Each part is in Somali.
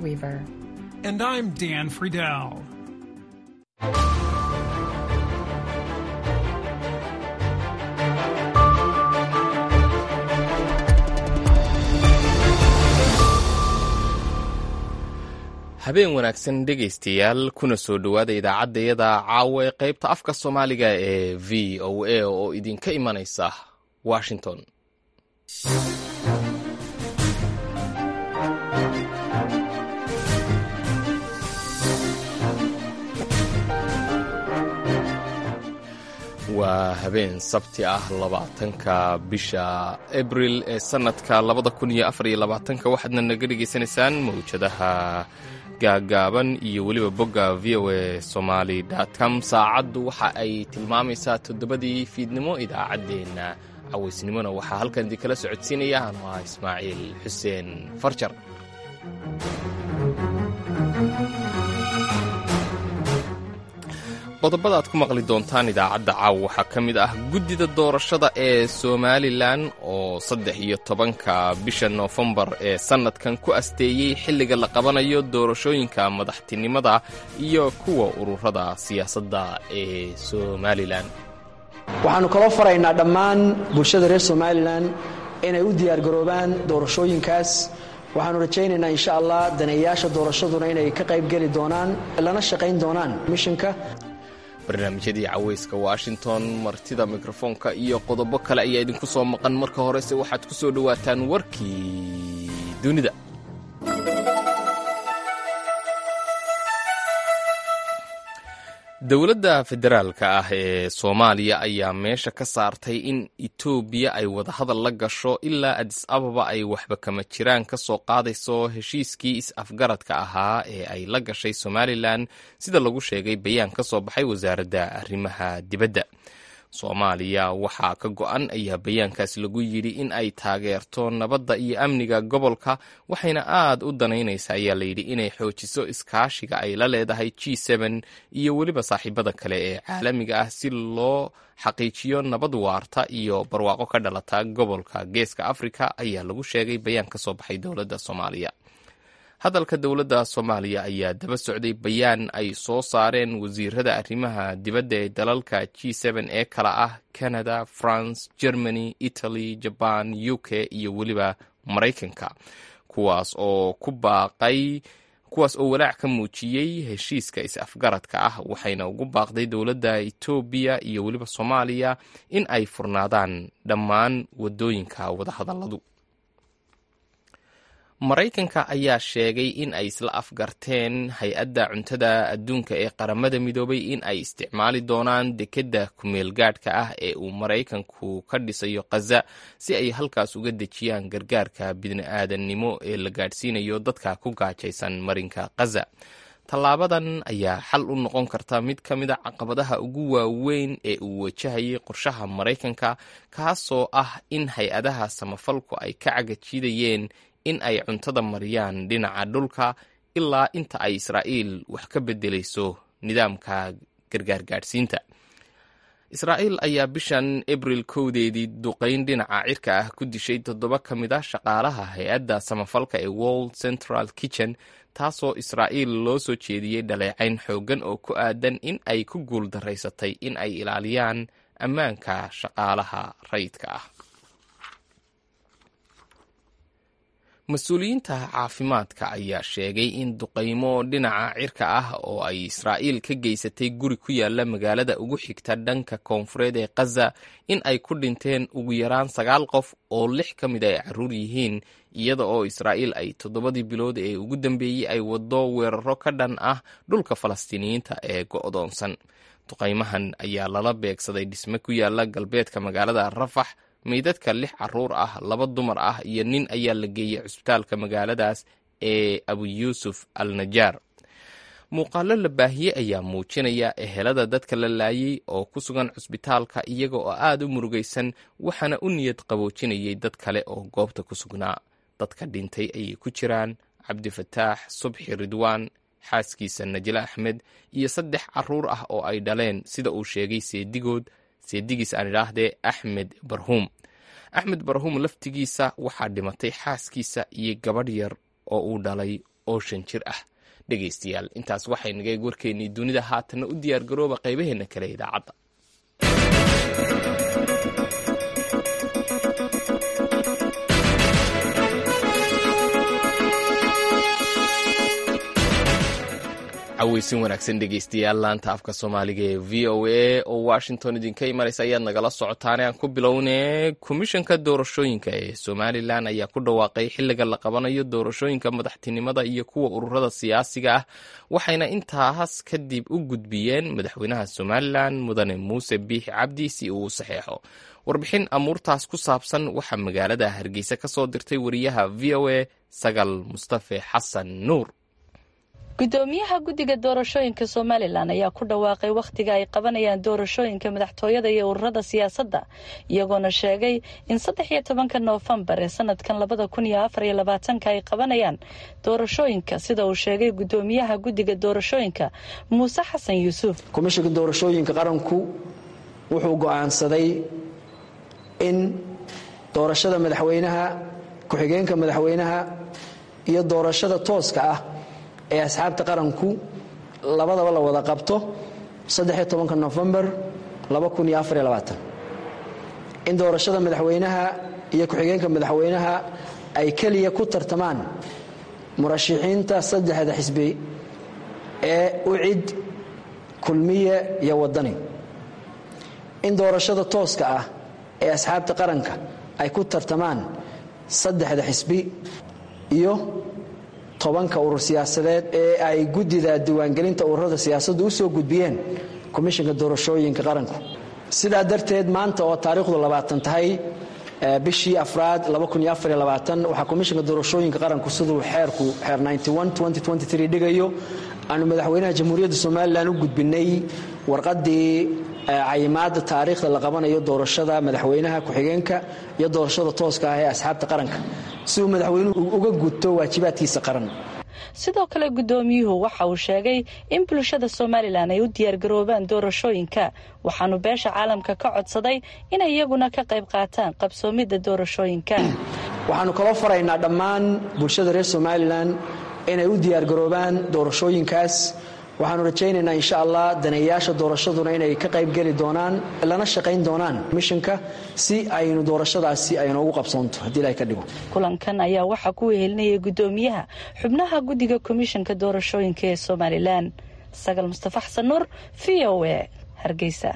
Weaver. And I'm Dan Friedel. habeen wanaagsan dhegaystayaal kuna soo dhowaada idaacaddayada caawa ee qaybta afka soomaaliga ee v o a oo idinka imanaysa washington waa habeen sabti ah labaatanka bisha abril ee sanadka labada kun iyo afar iyo labaatanka waxaadna naga dhegaysanaysaan mawjadaha gaagaaban iyo weliba bogga v o a somaly com saacaddu waxa ay tilmaamaysaa toddobadii fiidnimo idaacaddeenna cawaysnimona waxaa halkan idinkala socodsiinaya anu ah ismaaciil xuseen farjar qodobada aad ku maqli doontaan idaacadda caawa waxaa ka mid ah guddida doorashada ee somalilan oo saddex iyo tobanka bisha noofembar ee sannadkan ku asteeyey xilliga la qabanayo doorashooyinka madaxtinimada iyo kuwa ururada siyaasadda ee somalilan waxaannu kaloo faraynaa dhammaan bulshada reer somalilan inay u diyaargaroobaan doorashooyinkaas waxaannu rajaynaynaa insha allah daneeyaasha doorashaduna inay ka qaybgeli doonaan lana shaqayn doonaan mishinka barnaamijyadii cawayska washington martida mikrofoonka iyo qodobo kale ayaa idinku soo maqan marka horese waxaad ku soo dhowaataan warkii dunida dowladda federaalka ah ee soomaaliya ayaa meesha ka saartay in etoobiya ay wadahadal la gasho ilaa adis ababa ay waxba kama jiraan ka soo qaadayso heshiiskii is-afgaradka ahaa ee ay la gashay somalilan sida lagu sheegay bayaan ka soo baxay wasaaradda arrimaha dibadda soomaaliya waxaa ka go-an ayaa bayaankaas lagu yidhi in ay taageerto nabadda iyo amniga gobolka waxayna aad u danaynaysa ayaa layidhi inay xoojiso iskaashiga ay la leedahay g n iyo weliba saaxiibada kale ee caalamiga ah si loo xaqiijiyo nabad waarta iyo barwaaqo ka dhalata gobolka geeska afrika ayaa lagu sheegay bayaan ka soo baxay dowladda soomaaliya hadalka dowladda soomaaliya ayaa daba socday bayaan ay soo saareen wasiirada arrimaha dibadda ee dalalka g ee kala ah canada france germany italy jaban u k iyo weliba maraykanka kuwaas oo ku baaqay kuwaas oo walaac ka muujiyey heshiiska is-afgaradka ah waxayna ugu baaqday dowladda etoobiya iyo weliba soomaaliya in ay furnaadaan dhammaan wadooyinka wadahadalladu maraykanka ayaa sheegay in ay isla afgarteen hay-adda cuntada adduunka ee qaramada midoobay in ay isticmaali doonaan dekedda kumeel gaadhka ah ee uu maraykanku ka dhisayo khaza si ay halkaas uga dejiyaan gargaarka bidni-aadannimo ee la gaadhsiinayo dadka ku gaajaysan marinka khaza tallaabadan ayaa xal u noqon karta mid ka mid a caqabadaha ugu waaweyn ee uu wajahayay qorshaha maraykanka kaasoo ah in hay-adaha samafalku ay ka cagajiidayeen in ay cuntada mariyaan dhinaca dhulka ilaa inta ay israa'iil wax ka beddelayso nidaamka gargaar gaadhsiinta israa'iil ayaa bishan abril kowdeedii duqayn dhinaca cirka ah ku dishay toddoba ka mid a shaqaalaha hay-adda samafalka ee world central kitchen taasoo israa'iil loo soo jeediyey dhaleecayn xooggan oo ku aadan in ay ku guul daraysatay in ay ilaaliyaan ammaanka shaqaalaha rayidka ah mas-uuliyiinta caafimaadka ayaa sheegay in duqaymo dhinaca cirka ah oo ay israa'iil ka geysatay guri ku yaala magaalada ugu xigta dhanka koonfureed ee khaza in ay ku dhinteen ugu yaraan sagaal qof oo lix ka mid ay carruur yihiin iyada oo israa'iil ay toddobadii bilood ee ugu dambeeyey ay waddo weeraro ka dhan ah dhulka falastiiniyiinta ee go'doonsan duqaymahan ayaa lala beegsaday dhisme ku yaala galbeedka magaalada rafax meydadka lix caruur ah laba dumar ah iyo nin ayaa la geeyey cusbitaalka magaaladaas ee abu yuusuf al najaar muuqaalo la baahiyey ayaa muujinaya ehelada dadka la laayay oo ku sugan cusbitaalka iyaga oo aad u murugaysan waxaana u niyad qaboojinayay dad kale oo goobta ku sugnaa dadka dhintay ayay ku jiraan cabdifataax subxi ridwaan xaaskiisa najle axmed iyo saddex caruur ah oo ay dhaleen sida uu sheegay seedigood seedigiis aan idhaahdee axmed barhuum axmed barhuum laftigiisa waxaa dhimatay xaaskiisa iyo gabadh yar oo uu dhalay oo shan jir ah dhegaystayaal intaas waxay nagay warkeennii dunida haatanna u diyaargarooba qaybaheenna kale idaacadda caweysin wanaagsan dhegeystayaal laanta afka soomaaliga ee v o a oo washington idinka imanaysa ayaad nagala socotaane aan ku bilowne komishanka doorashooyinka ee somalilan ayaa ku dhawaaqay xiliga la qabanayo doorashooyinka madaxtinimada iyo kuwa ururada siyaasiga ah waxayna intaas kadib u gudbiyeen madaxweynaha somalilan mudane muuse biixi cabdi si uu u saxeexo warbixin amuurtaas ku saabsan waxaa magaalada hargeysa ka soo dirtay wariyaha v o a sagal mustafe xasan nuur gudoomiyaha guddiga doorashooyinka somalilan ayaa ku dhawaaqay wakhtiga ay qabanayaan doorashooyinka madaxtooyada iyo ururada siyaasadda iyagoona sheegay in saddex iyo tobanka noofembar ee sanadkan labada kun iyo afar iyo labaatanka ay qabanayaan doorashooyinka sida uu sheegay gudoomiyaha guddiga doorashooyinka muuse xasan yuusuf komishanka doorashooyinka qaranku wuxuu go'aansaday in doorashada madaxweynaha ku-xigeenka madaxweynaha iyo doorashada tooska ah ee asxaabta qaranku labadaba la wada qabto saddexiyo tobanka nofembar laba kun iyo afariyo labaatan in doorashada madaxweynaha iyo ku-xigeenka madaxweynaha ay keliya ku tartamaan murashixiinta saddexda xisbi ee ucid kulmiye iyo wadani in doorashada tooska ah ee asxaabta qaranka ay ku tartamaan saddexda xisbi iyo tobanka urur siyaasadeed ee ay guddida diiwaangelinta ururada siyaasaddu u soo gudbiyeen komishanka doorashooyinka qaranku sidaa darteed maanta oo taariikhdu labaatan tahay bishii afraad waxaa komishanka doorashooyinka qaranku siduu xeerku xeer dhigayo aanu madaxweynaha jamhuuriyadda somalilan u gudbinay warqadii cayimaada taariikhda la qabanayo doorashada madaxweynaha ku-xigeenka iyo doorashada tooska ah ee asxaabta qaranka si uu madaxweynuhu uga gudto waajibaadkiisa qaran sidoo kale guddoomiyuhu waxa uu sheegay in bulshada somalilan ay u diyaargaroobaan doorashooyinka waxaanu beesha caalamka ka codsaday inay iyaguna ka qayb qaataan qabsoomidda doorashooyinka waxaanu kaloo faraynaa dhammaan bulshada reer somalilan inay u diyaargaroobaan doorashooyinkaas waxaanu rajaynaynaa insha allah daneeyaasha doorashaduna inay ka qaybgeli doonaan lana shaqayn doonaan mishanka si aynu doorashadaasi aynoogu qabsoonto haddii ilahay ka dhigo kulankan ayaa waxaa ku wehelinayay guddoomiyaha xubnaha guddiga komishanka doorashooyinka ee somalilan sagal mustafa xasan nuur v o a hargeysa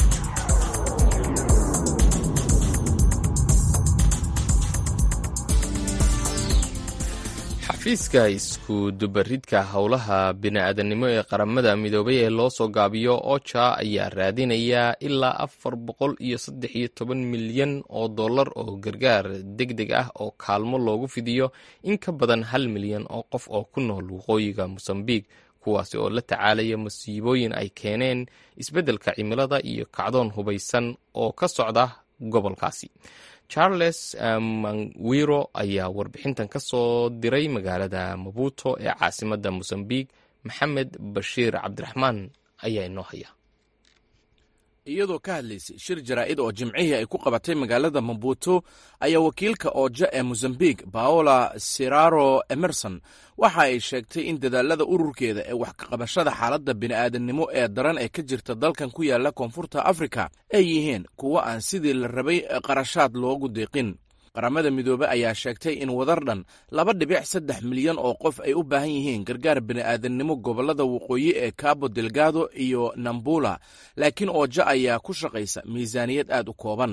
xafiiska isku dubaridka howlaha bini-aadannimo ee qaramada midoobay ee loo soo gaabiyo oja ayaa raadinaya ilaa afar boqol iyo saddex iyo toban milyan oo dollar oo gargaar deg deg ah oo kaalmo loogu fidiyo in ka badan hal milyan oo qof oo ku nool waqooyiga mosambiq kuwaasi oo la tacaalaya masiibooyin ay keeneen isbeddelka cimilada iyo kacdoon hubaysan oo ka socda gobolkaasi charles manwiro ayaa warbixintan ka soo diray magaalada mabuto ee caasimadda mosambiq maxamed bashiir cabdiraxmaan ayaa inoo haya iyadoo ka hadlaysay shir jaraa'id oo jimcihii ay ku qabatay magaalada mabuto ayaa wakiilka ooja ee mosambiq paola siraro emerson waxa ay sheegtay in dadaalada ururkeeda ee wax kaqabashada xaaladda bini'aadannimo ee daran ee ka jirta dalkan ku yaala koonfurta afrika ay yihiin kuwo aan sidii la rabay qarashaad loogu deeqin qaramada midoobe ayaa sheegtay in wadar dhan laba dhibic saddex milyan oo qof ay u baahan yihiin gargaar bini'aadannimo gobollada waqooyi ee cabo delgado iyo nambula laakiin ooja ayaa ku shaqaysa miisaaniyad aad u kooban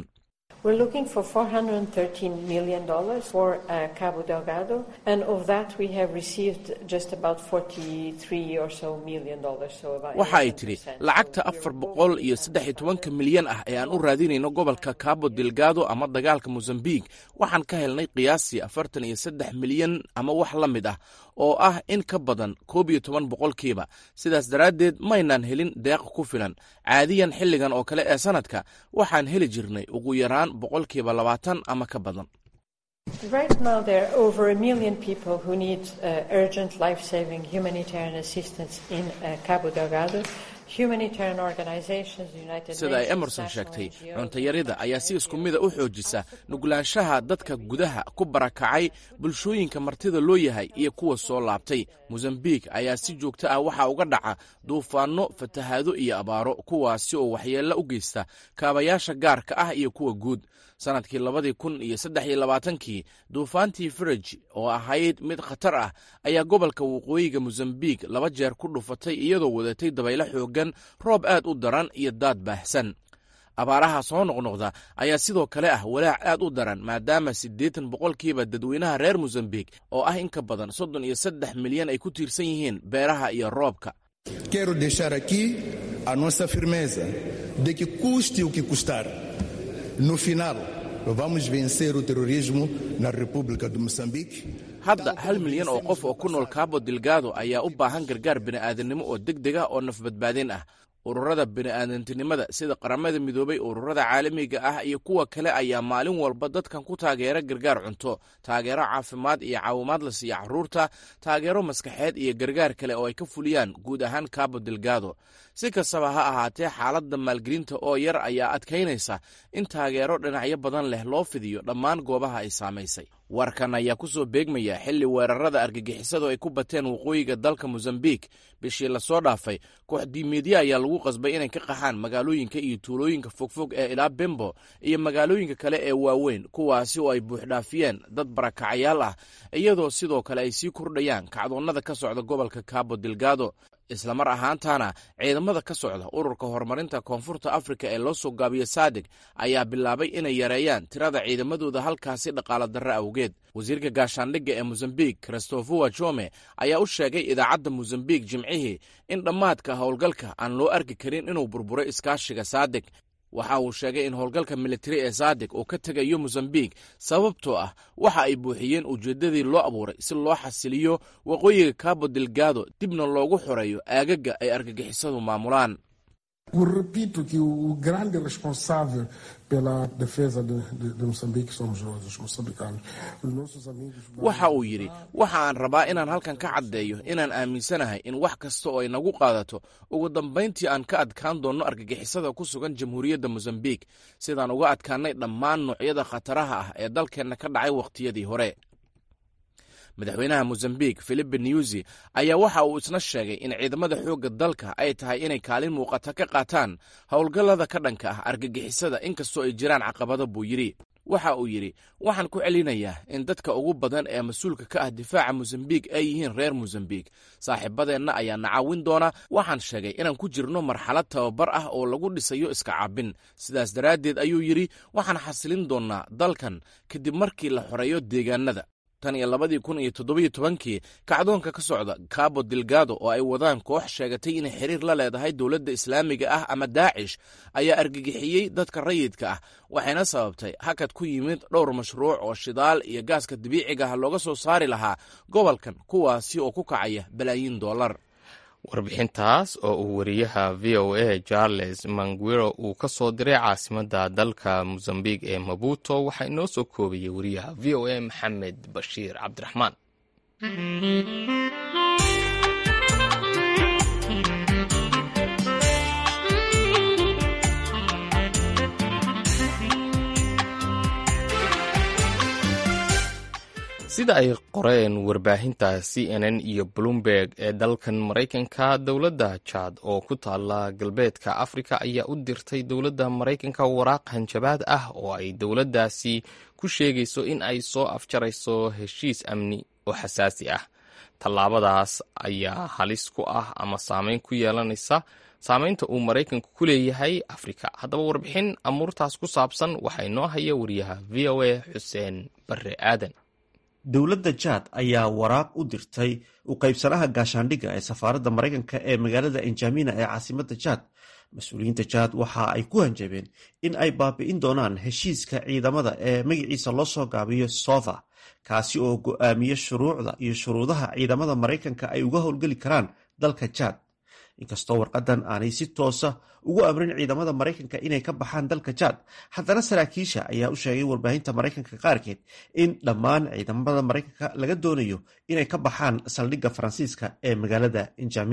waxa ay tidhi lacagta afar boqol iyo saddex iyo tobanka milyan ah ee aan u raadinayno gobolka cabo delgado ama dagaalka mosambiq waxaan ka helnay qiyaasii afartan iyo saddex milyan ama wax la mid ah oo ah in ka badan koob iyo toban boqolkiiba sidaas daraaddeed maynaan helin deeq ku filan caadiyan xilligan oo kale ee sanadka waxaan heli jirnay ugu yaraan boqolkiiba labaatan ama ka badan Right now, there are over a million people who need uh, urgent life saving humanitarian assistance in uh, Cabo Delgado. humanitarian organizations, United sida ay Nations, emerson national sheegtay NGOs, cuntayarida ayaa si isku mida u xoojisa nuglaanshaha dadka gudaha ku barakacay bulshooyinka martida loo yahay iyo kuwa soo laabtay mosambiik ayaa si joogto ah waxaa uga dhaca duufaanno fatahaado iyo abaaro kuwaasi oo waxyeello u geysta kaabayaasha gaarka ah iyo kuwa guud sannadkii labadii kun iyo saddex iyo labaatankii duufaantii firij oo ahayd mid khatar ah ayaa gobolka waqooyiga mosambiik laba jeer ku dhufatay iyadoo wadatay dabaylo xooggan roob aad u daran iyo daad baahsan abaaraha soo noqnoqda ayaa sidoo kale ah walaac aad u daran maadaama siddeetan boqolkiiba dadweynaha reer mosambiik oo ah in ka badan soddon iyo saddex milyan ay ku tiirsan yihiin beeraha iyo roobka Quero deixar aqui a nossa firmeza de que custe o que custar, no final vamos vencer o terrorismo na República de Moçambique. hadda hal milyan oo qof oo ku nool cabo delgado ayaa u baahan gargaar bini'aadanimo oo deg deg ah oo nafbadbaadin ah ururada bini'aadantinimada sida qaramada midoobay ururada caalamiga ah iyo kuwa kale ayaa maalin walba dadkan ku taageera gargaar cunto taageero caafimaad iyo caawimaad la siiya caruurta taageero maskaxeed iyo gargaar kale oo ay ka fuliyaan guud ahaan cabo delgado si kastaba ha ahaatee xaaladda maalgelinta oo yar ayaa adkaynaysa in taageero dhinacyo badan leh loo fidiyo dhammaan goobaha ay saamaysay warkan ayaa ku soo beegmaya xilli weerarada argagixisadu ay ku bateen waqooyiga dalka mosambiik bishii lasoo dhaafay kooxdiimeedya ayaa lagu qasbay inay ka qaxaan magaalooyinka iyo tuulooyinka fogfog ee ilaa bembo iyo magaalooyinka kale ee waaweyn kuwaasi oo ay buuxdhaafiyeen dad barakacayaal ah iyadoo sidoo kale ay sii kordhayaan kacdoonnada ka socda gobolka cabo delgado islamar ahaantaana ciidamada ka socda ururka horumarinta koonfurta afrika ee loo soo gaabiyo sadig ayaa bilaabay inay yareeyaan tirada ciidamadooda halkaasi dhaqaalo darro awgeed wasiirka gaashaandhigga ee mosambiik christofua jome ayaa u sheegay idaacadda mosambiik jimcihii in dhammaadka howlgalka aan loo arki karin inuu burburay iskaashiga sadig waxa uu sheegay in howlgalka militari ee sadig uu ka tegayo mosambiik sababtoo ah waxa ay buuxiyeen ujeeddadii loo abuuray si loo xasiliyo waqooyiga cabo delgado dibna loogu xoreeyo aagaga ay argagixisadu maamulaan Eu repito que o grande responsável pela defesa de, de, de Moçambique somos nós, os moçambicanos. Os nossos amigos. waxa uu yidhi waxa aan rabaa inaan halkan ka caddeeyo inaan aaminsanahay in wax kasta oo ay nagu qaadato ugu dambayntii aan ka adkaan doonno argagixisada ku sugan jamhuuriyadda mosambiik sidaan uga adkaannay dhammaan noocyada khataraha ah ee dalkeenna ka dhacay wakhtiyadii hore madaxweynaha mosambiik philipe newsi ayaa waxa uu isna sheegay in ciidamada xoogga dalka ay tahay inay kaalin muuqata ka qaataan howlgallada ka dhanka ah argagixisada inkastoo ay jiraan caqabado buu yidhi waxa uu yidhi waxaan ku celinayaa in dadka ugu badan ee mas-uulka ka ah difaaca mosambiik ay yihiin reer mosambiik saaxiibadeenna ayaa na caawin doona waxaan sheegay inaan ku jirno marxalad tababar ah oo lagu dhisayo iska caabin sidaas daraaddeed ayuu yidhi waxaan xasilin doonnaa dalkan kadib markii la xoreeyo deegaanada tan iyo labadii kun iyo toddobiyo tobankii kacdoonka ka socda cabo delgado oo ay wadaan koox sheegatay inay xiriir la leedahay dowladda islaamiga ah ama daacish ayaa argagixiyey dadka rayidka ah waxayna sababtay hakad ku yimid dhowr mashruuc oo shidaal iyo gaaska dabiiciga ah looga soo saari lahaa gobolkan kuwaasi oo ku kacaya balaayiin dollar warbixintaas oo uu wariyaha v o a charles manguero uu ka soo diray caasimadda dalka mosambiq ee mabuto waxaa inoo soo koobayay wariyaha v o a maxamed bashiir cabdiraxmaan sida ay qoreen warbaahinta c n n iyo bloomberg ee dalkan maraykanka dowladda jaad oo ku taala galbeedka afrika ayaa u dirtay dowladda maraykanka waraaq hanjabaad ah oo ay dowladdaasi ku sheegayso in ay soo afjarayso heshiis amni oo xasaasi ah tallaabadaas ayaa halis ku ah ama saameyn ku yeelanaysa saameynta uu maraykanku ku leeyahay afrika haddaba warbixin amuurtaas ku saabsan waxaa inoo haya wariyaha v o a xuseen barre aadan dowladda jaad ayaa waraaq u dirtay u qaybsanaha gaashaandhigga ee safaaradda maraykanka ee magaalada enjamina ee caasimadda jaad mas-uuliyiinta jaad waxa ay ku hanjabeen in ay baabi'in doonaan heshiiska ciidamada ee magaciisa loo soo gaabiyo sofa kaasi oo go'aamiya shuruucda iyo shuruudaha ciidamada maraykanka ay uga howlgeli karaan dalka jaad inkastoo warqadan aanay si toosa ugu amrin ciidamada maraykanka inay ka baxaan dalka jaad haddana saraakiisha ayaa u sheegay warbaahinta maraykanka qaarkeed in dhammaan ciidamada maraykanka laga doonayo inay ka baxaan saldhigga faransiiska ee magaalada enjamina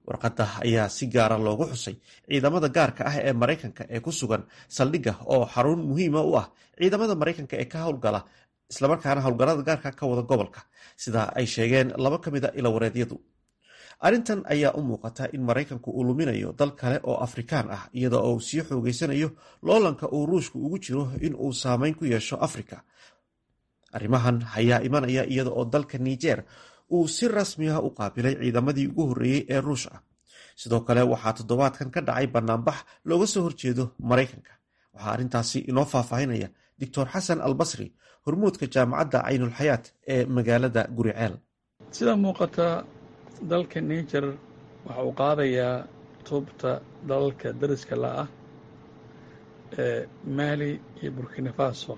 warqadda ayaa si gaara loogu xusay ciidamada gaarka ah ee maraykanka ee ku sugan saldhigga oo xarun muhiima u ah ciidamada maraykanka ee ka howlgala islamarkaana howlgallada gaarka ka wada gobolka sida ay sheegeen laba ka mid a ilawareedyadu arrintan ayaa u muuqata in maraykanku uu luminayo dal kale oo afrikaan ah iyada oo uu sii xoogeysanayo loolanka uu ruushku ugu jiro in uu saameyn ku yeesho afrika arrimahan ayaa imanaya iyada oo dalka niger uu si rasmi ah u qaabilay ciidamadii ugu horreeyey ee ruush ah sidoo kale waxaa toddobaadkan ka dhacay banaanbax looga soo horjeedo maraykanka waxaa arrintaasi inoo faahfaahinaya doctor xasan albasri hormuudka jaamacadda caynulxayaat ee magaalada guriceel sida muuqata dalka niger waxa uu qaadayaa tubta dalalka dariska la ah ee maali iyo burkina faso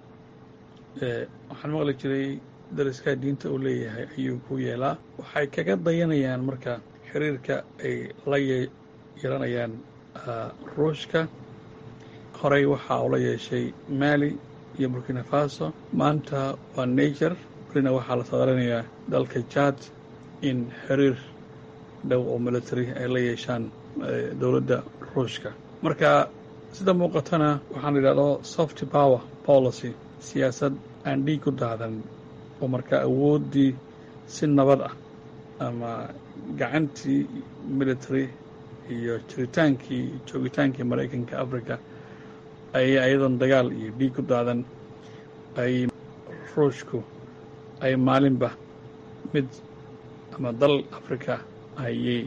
waxaan maqli jiray dariskaa diinta uu leeyahay ayuu ku yeelaa waxay kaga dayanayaan marka xiriirka ay la yeelanayaan ruushka horey waxaa ula yeeshay maali iyo burkina faso maanta waa niger welina waxaa la sadaranayaa dalka jad in xiriir dhow oo military ay la yeeshaan dowladda ruushka marka sida muuqatana waxaan idhahdo soft power policy siyaasad aan dhiig ku daadan oo markaa awooddii si nabad ah ama gacantii military iyo jiritaankii joogitaankii maraykanka africa ay ayadoon dagaal iyo dhiig ku daadan ay ruushku ay maalinba mid ama dal africa ayay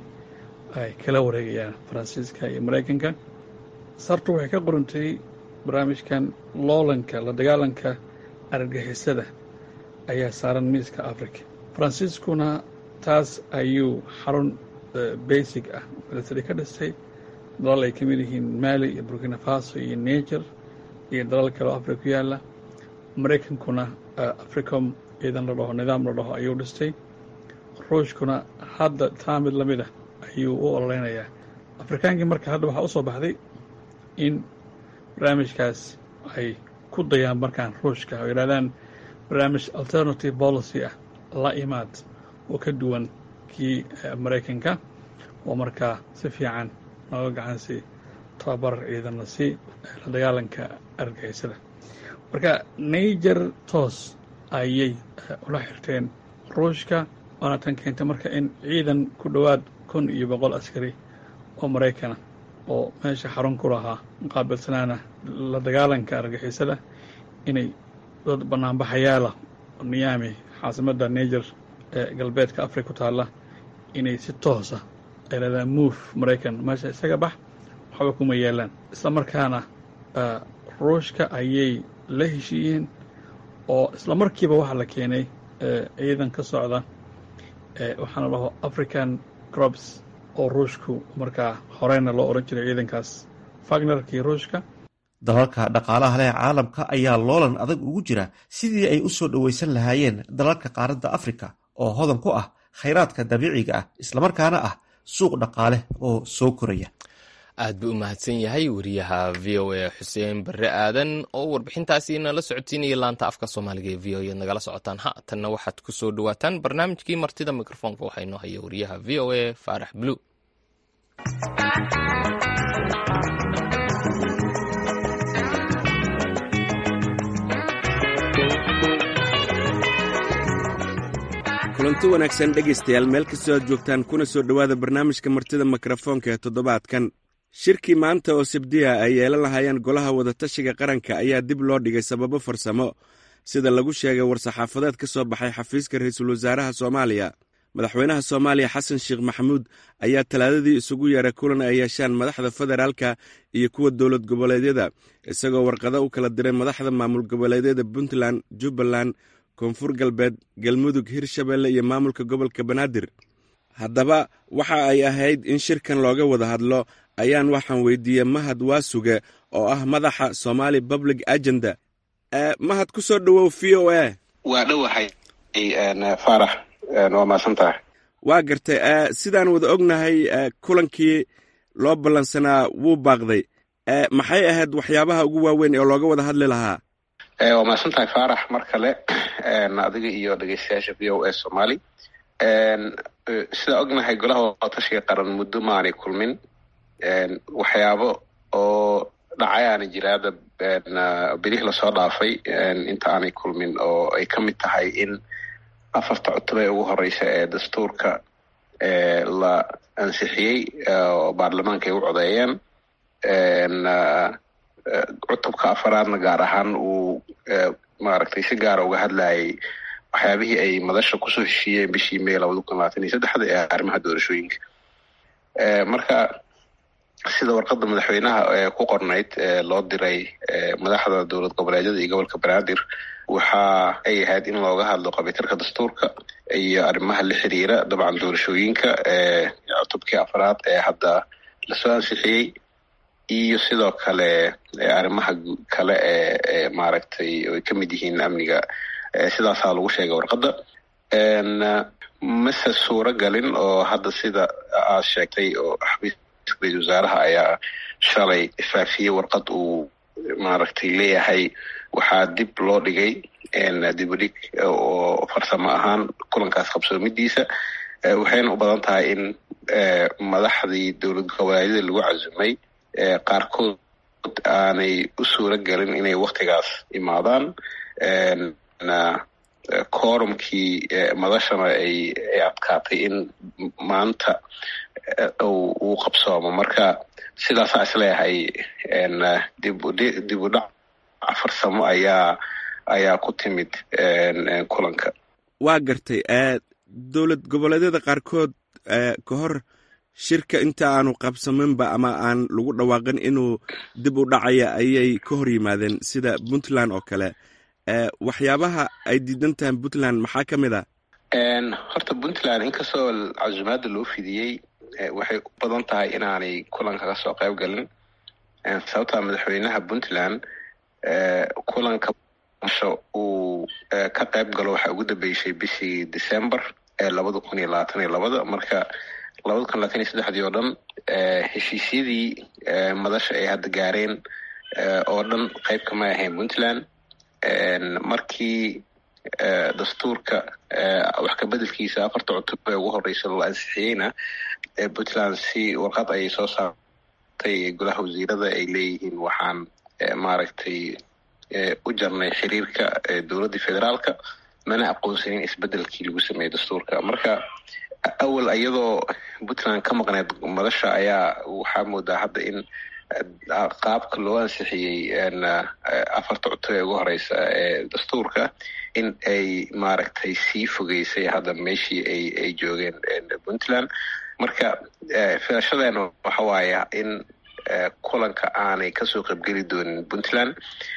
ay kala wareegayaan faransiiska iyo maraykanka sartu waxay ka qorantay barnaamijkan loolanka la dagaalanka argagixisada ayaa saaran miiska africa faransiiskuna taas ayuu xarun basic ah military ka dhistay dalal ay ka mid yihiin maali iyo burkina faso iyo niger iyo dalal kale oo africa ku yaalla maraykankuna africom ciidan la dhaho nidaam la dhaho ayuu dhistay ruushkuna hadda taa mid lamid ah ayuu u ololeynayaa afrikaankii marka hadda waxaa u soo baxday in barnaamijkaas ay ku dayaan markaan ruushka oo yidhahdaan barnaamij alternative policy ah la imaad oo ka duwan kii maraykanka oo markaa si fiican nooga gacansi tababar ciidanna si la dagaalanka argagixisada marka niger toos ayay ula xirteen ruushka waana tan keentay marka in ciidan ku dhowaad kun iyo boqol askari oo maraykana oo meesha xarun ku lahaa muqaabilsanaana la dagaalanka argixisada inay dad banaanbaxayaala niyaami caasimadda niger ee galbeedka africa ku taalla inay si toosa ay leedaan move maraykan meesha isaga bax waxba kuma yeelaan isla markaana ruushka ayay la heshiiyeen oo isla markiiba waxaa la keenay ciidan ka socda waxaana dhaho african crops oo ruushku markaa horeyna loo odhan jiray ciidankaas fagnerkii ruushka dalalka dhaqaalaha leh caalamka ayaa loolan adag ugu jira sidii ay u soo dhoweysan lahaayeen dalalka qaaradda afrika oo hodan ku ah khayraadka dabiiciga ah islamarkaana ah suuq dhaqaale oo soo koraya aad buu u mahadsan yahay wariyaha v o a xuseen barre aadan oo warbixintaasi nala socodsiinaya laanta afka soomaaliga ee v o ead nagala socotaan haatanna waxaad ku soo dhawaataan barnaamijkii martida mikrofoonka waxaa inoo haya wariyaha v o a faarax bulu kulanti wanaagsan dhegaystayaal meel kastoo aad joogtaan kuna soo dhowaada barnaamijka martida mikrofoonka ee toddobaadkan shirkii maanta oo sabdiya ay yeelan lahaayeen golaha wadatashiga qaranka ayaa dib loo dhigay sababo farsamo sida lagu sheegay war-saxaafadeed ka soo baxay xafiiska ra-iisul wasaaraha soomaaliya madaxweynaha soomaaliya xasan sheekh maxamuud ayaa talaadadii isugu yeeray kulan ay yeeshaan madaxda federaalka iyo kuwa dowlad goboleedyada isagoo warqado u kala diray madaxda maamul goboleedyada puntland jubbaland koonfur galbeed galmudug hirshabeelle iyo maamulka gobolka banaadir haddaba waxa ay ahayd in shirkan looga wada hadlo ayaan waxaan weydiiyey mahad waasuge oo ah madaxa somaali public agenda mahad ku soo dhowow v o a waa dhowahay faarax waa maasan tahay waa gartay sidaan wada ognahay kulankii loo ballansanaa wuu baaqday maxay ahayd waxyaabaha ugu waaweyn ee looga wada hadli lahaa waa mahadsan tahay faarax mar kale adiga iyo dhegeystayaasha v o a somaali sida ognahay golaha wadatashiga qaran muddo maanay kulmin waxyaabo oo dhacayaana jira hadda berih lasoo dhaafay inta aanay kulmin oo ay ka mid tahay in afarta cutub ee ugu horeysa ee dastuurka la ansixiyey oo baarlamaanka ay u codeeyeen cutubka afaraadna gaar ahaan uu maaragtay si gaara uga hadlayay waxyaabihii ay madasha kusoo heshiiyeen bishii may labada kun labaatan iyo saddexda ee arrimaha doorashooyinka marka sida warqadda madaxweynaha ee ku qornayd loo diray madaxda dowlad goboleedyada iyo gobolka banaadir waxa ay ahayd in looga hadlo qabitarka dastuurka iyo arrimaha la xiriira dabcan doorashooyinka cutubkii afraad ee hadda lasoo ansixiyey iyo sidoo kale arrimaha kale ee maaragtay ay ka mid yihiin amniga sidaasaa lagu sheegay warqadda mase suuro galin oo hadda sida aad sheegtay oo xafiiska ra-isul wasaaraha ayaa shalay faafiyey warqad uu maaragtay leeyahay waxaa dib loo dhigay dib u dhig oo farsamo ahaan kulankaas qabsoomidiisa waxayna u badan tahay in madaxdii dowlad goboleedyada lagu casumay qaarkood aanay u suuro gelin inay waktigaas imaadaan korumkii madashana ay ay adkaatay in maanta uu qabsoomo marka sidaasaa isleeyahay dib dib u dhac farsamo ayaa ayaa ku timid kulanka waa gartay dowlad goboleedyada qaarkood ka hor shirka inta aanu qabsaminba ama aan lagu dhawaaqin inuu dib u dhacaya ayay ka hor yimaadeen sida puntland oo kale waxyaabaha ay diidan tahay puntland maxaa ka mid a horta puntland inkastoo casumaadda loo fidiyey waxay u badan tahay inaanay kulanka ka soo qayb galin sababtaa madaxweynaha puntland kulanka uu ka qayb galo waxaa ugu dambeysay bishii december ee labada kun iyo labaatan iyo labada marka labada kun labaatan iyo saddexdii oo dhan heshiisyadii madasha ay hadda gaareen oo dhan qayb kama ahayn puntland markii dastuurka wax kabedelkiisa afarta cutub ee ugu horeysa la ansixiyeyna puntland si warqad ayay soo saartay golaha wasiirada ay leeyihiin waxaan maaragtay u jarnay xiriirka dowladda federaalka mana aqoonsanin isbedelkii lagu sameeyey dastuurka marka awal iyadoo puntland ka maqneed madasha ayaa waxaa moodaa hadda in qaabka loo ansixiyey afarta cutub ee ugu horeysa ee dastuurka in ay maaragtay sii fogeysay hadda meeshii ay ay joogeen puntland marka filashadeenna waxa waaya in kulanka aanay kasoo qaybgeli doonin puntland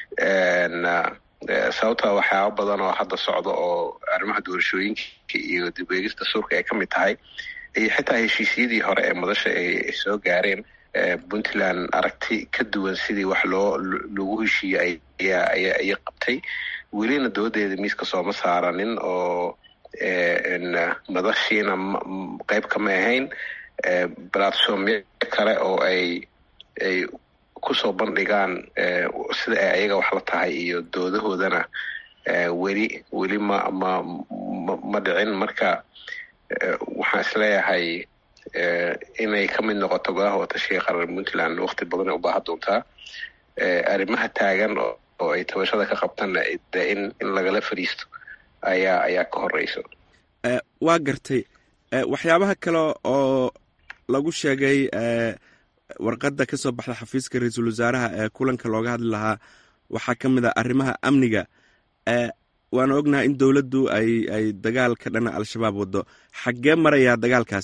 sababta waxyaaba badan oo hadda socda oo arrimaha doorashooyinka iyo dib eegis dastuurka ay ka mid tahay iyo xitaa heshiisyadii hore ee madasha ay soo gaareen puntland aragti ka duwan sidii wax loo lagu heshiiyey ayay qabtay welina doodeeda miiska sooma saaranin oo madashiina qayb kama ahayn platformyo kale oo ay ay kusoo bandhigaan sida ay ayaga wax la tahay iyo doodahoodana weli weli ma ma ma dhicin marka waxaan isleeyahay inay ka mid noqoto golaha watashiga qaran puntland wakti badan ay u baahan doontaa arrimaha taagan oo ay tabashada ka qabtanna in in lagala fadhiisto ayaa ayaa ka horeyso waa gartay waxyaabaha kale oo lagu sheegay warqadda ka soo baxda xafiiska ra-iisul wasaaraha ee kulanka looga hadli lahaa waxaa ka mid a arrimaha amniga waana ognahay in dowladdu ay ay dagaal ka dhana al-shabaab waddo xaggee marayaa dagaalkaas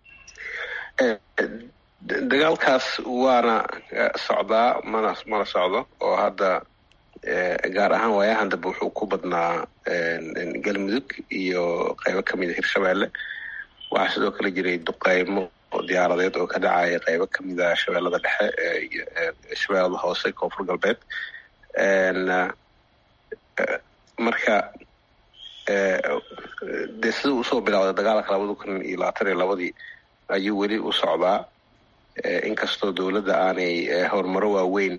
dagaalkaas waana socdaa mana mana socdo oo hadda gaar ahaan waayahan dambe wuxuu ku badnaa galmudug iyo qaybo kamid a hirshabeelle waxaa sidoo kale jiray duqeymo diyaaradeed oo ka dhacaya qaybo kamid a shabeellada dhexe shabeellada hoose koonfur galbeed marka dee sida usoo bilowday dagaalka labada kun iyo labaatan iyo labadii ayuu weli u socdaa inkastoo dowladda aanay horumaro waaweyn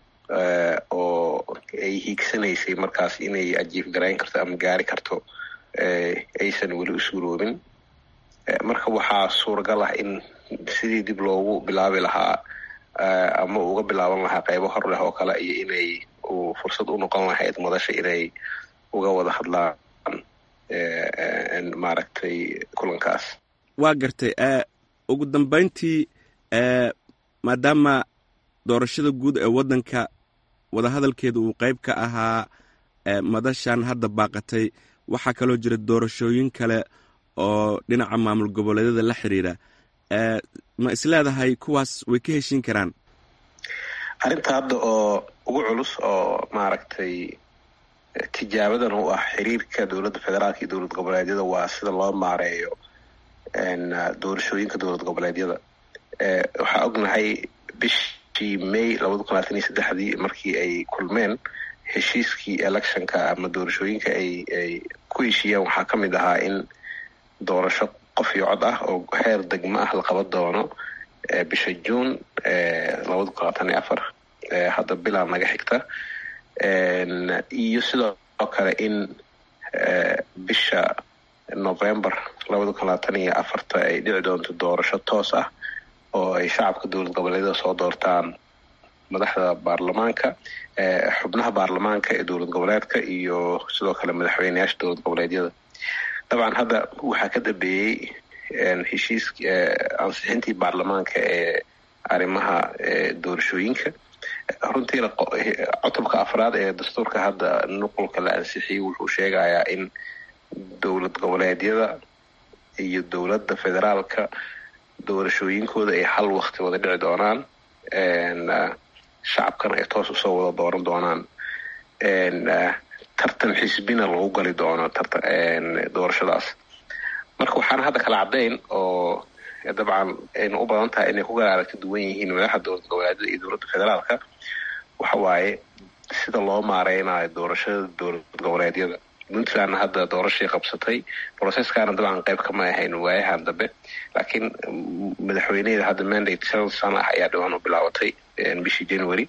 oo ay hiigsanaysay markaas inay ajiif garayn karto ama gaari karto aysan weli u suuroobin marka waxaa suuragal ah in sidii dib loogu bilaabi lahaa ama uga bilaaban lahaa qaybo hor leh oo kale iyo inay uu fursad u noqon lahayd madasha inay uga wada hadlaan maaragtay kulankaas waa gartay ugu dambayntii maadaama doorashada guud ee waddanka wadahadalkeeda uu qayb ka ahaa madashan hadda baaqatay waxaa kaloo jira doorashooyin kale oo dhinaca maamul goboleedyada la xiriira ma isleedahay kuwaas way ka heshiin karaan arrinta hadda oo ugu culus oo maaragtay tijaabadan u ah xiriirka dowladda federaalka iyo dowlad goboleedyada waa sida loo maareeyo doorashooyinka dowlad goboleedyada waxaa ognahay bishii may labada kun labaatan iyo saddexdii markii ay kulmeen heshiiskii electionka ama doorashooyinka ay ay ku heshiiyeen waxaa ka mid ahaa in doorasho qof iyo cod ah oo heer degmo ah la qaban doono bisha juun labada kun labaatan iyo afar hadda bilaa naga xigta iyo sidoo kale in bisha november labada kun labaatan iyo afarta ay dhici doonto doorasho toos ah oo ay shacabka dowlad goboleedyada soo doortaan madaxda baarlamaanka xubnaha baarlamaanka ee dowlad goboleedka iyo sidoo kale madaxweyneyaasha dowlad goboleedyada dabcan hadda waxaa ka dambeeyey heshiis ansixintii baarlamaanka ee arrimaha doorashooyinka runtiina cutubka afraad ee dastuurka hadda nuqulka la ansixiyey wuxuu sheegayaa in dowlad goboleedyada iyo dowladda federaalka doorashooyinkooda ay hal wakti wada dhici doonaan shacabkana ay toos usoo wada dooran doonaan tartan xisbina lagu gali doono doorashadaas marka waxaana hadda kala caddayn oo dabcan ayna u badan tahay inay ku garaara ka duwan yihiin madaxda dowlad goboleedyada iyo dowladda federaalka waxa waaye sida loo maareynayo doorashada dowlad goboleedyada puntlandna hadda doorashay qabsatay processkaana dabcan qayb kama ahayn waayahan dambe laakiin madaxweyneheeda hadda mandate shan sano ah ayaa dhawaan u bilaabatay bishii january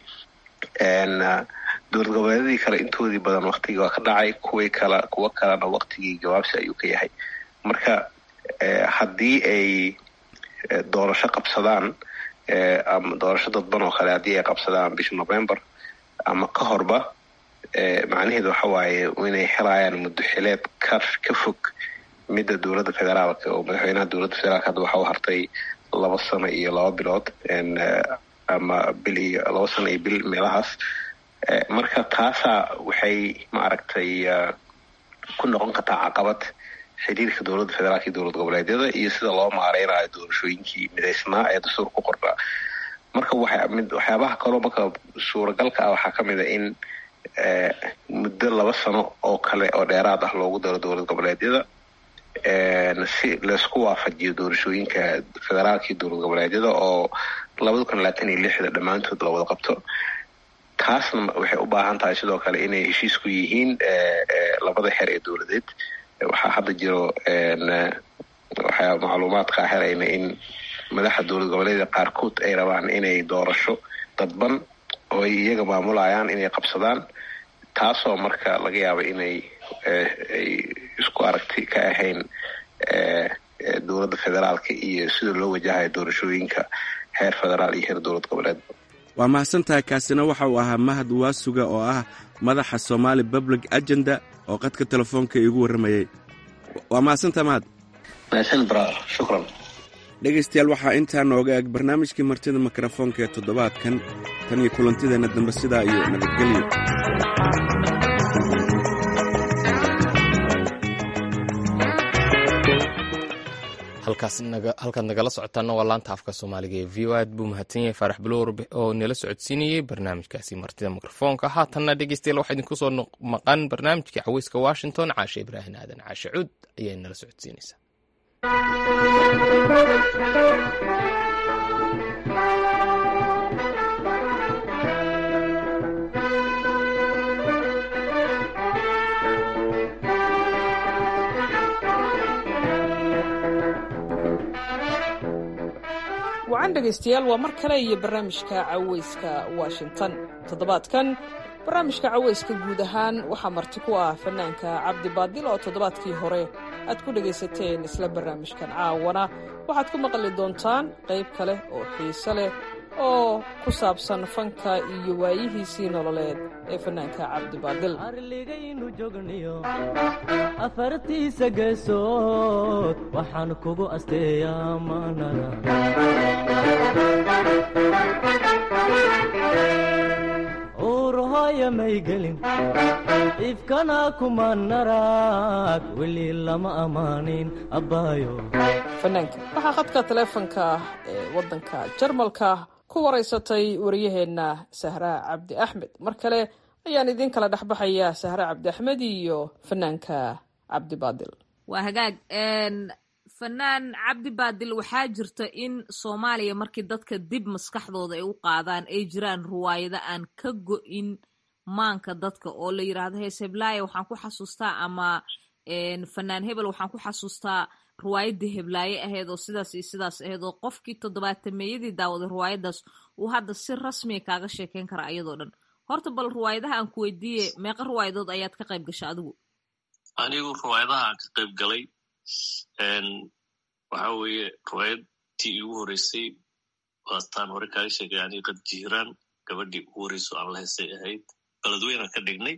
dowlad goboleedyadii kale intoodii badan waktigii waa ka dhacay kuwii kale kuwo kalena waktigii jawaabsi ayuu ka yahay marka haddii ay doorasho qabsadaan ama doorasho dadban oo kale haddii ay qabsadaan bisha november ama ka horba macnaheedu waxa waaye inay helayaan muddo xileed ka ka fog midda dowladda federaalka oo madaxweynaha dowladda federaalka hadda waxa u hartay laba sano iyo laba bilood ama bil iyo laba sano iyo bil meelahaas marka taasaa waxay maaragtay ku noqon kartaa caqabad xiriirka dowladda federaalka iyo dowlad goboleedyada iyo sida loo maareynayo doorashooyinkii midaysnaa ee dastuur ku qornaa marka waxyaabaha kaloo marka suuragalka ah waxaa ka mid a in muddo laba sano oo kale oo dheeraad ah loogu daro dowlad goboleedyada si laysku waafajiyo doorashooyinka federaalka iyo dowlad goboleedyada oo labada kun labaatan iyo lixda dhammaantood la wada qabto taasna waxay u baahan tahay sidoo kale inay heshiisku yihiin labada xer ee dowladeed waxaa hadda jiro waxaa macluumaadka helayna in madaxda dowlad goboleedyada qaarkood ay rabaan inay doorasho dadban oo ay iyaga maamulayaan inay qabsadaan taasoo marka laga yaaba inay ay isku aragti ka ahayn dowladda federaalka iyo sida loo wajahayo doorashooyinka heer federaal iyo heer dowlad goboleed waa mahadsantahay kaasina waxa uu ahaa mahad waasuga oo ah madaxa somaali public agenda oo qadka telefoonka iigu warramayey waa mahadsantaha mahad mahadsan bra shukran dhegaystayaal waxaa intaa nooga eg barnaamijkii martida mikrofoonka ee toddobaadkan tan iyo kulantideenna dambe sidaa iyo nabadgelyo halkaad nagala socotaana waa laanta afka soomaaliga ee v o aad buu mahadsan yahay faarax buloor oo nala socodsiinayey barnaamijkaasi martida mikrofoonka haatanna dhegeystayaal waxaa idinku soo maqan barnaamijkii caweyska washington caashe ibraahin aadan caashe cuud ayay nala socodsiinaysaa wacan dhegaystayaal waa mar kale iyo barnaamijka caweyska washington toddobaadkan barnaamijka cawayska guud ahaan waxaa marti ku ah fanaanka cabdi baadil oo toddobaadkii hore aad ku dhegaysateen isla barnaamijkan caawana waxaad ku maqli doontaan qayb kale oo xiise leh oo ku saabsan fanka iyo waayihiisii nololeed ee fanaanka cabdi baadil arligaynu jogniyo afartiisa geesood waxaan kugu asteeyaa maanada uurhooya may gelin ifkana kuma narag weli lama ammaanin abbaayo fanaanka waxaa khadka taleefanka ee waddanka jarmalka ku waraysatay wariyaheenna sahraa cabdi axmed mar kale ayaan idiin kala dhexbaxaya sahra cabdi axmed iyo fanaanka cabdi baadil waa hagaag fanaan cabdi baadil waxaa jirta in soomaaliya markii dadka dib maskaxdooda ay u qaadaan ay jiraan ruwaayado aan ka go-in maanka dadka oo la yidhaahdo hees heblaaya waxaan ku xasuustaa ama fanaan hebel waxaan ku xasuustaa ruwaayadii heblaaye ahayd oo sidaas iyo sidaas ahayd oo qofkii toddobaatameeyadii daawaday ruwaayadaas uu hadda si rasmiya kaaga sheekeyn kara ayadoo dhan horta bal ruwaayadaha aan ku weydiiye meeqa ruwaayadood ayaad ka qayb gasha adigu anigu ruwaayadaha aan ka qayb galay waxa weeye ruwaayadtii igu horeysay waataan hore kaaga sheegay ani qad jiiraan gabadhii ugu horeyso aan la heesay ahayd baladweynaan ka dhignay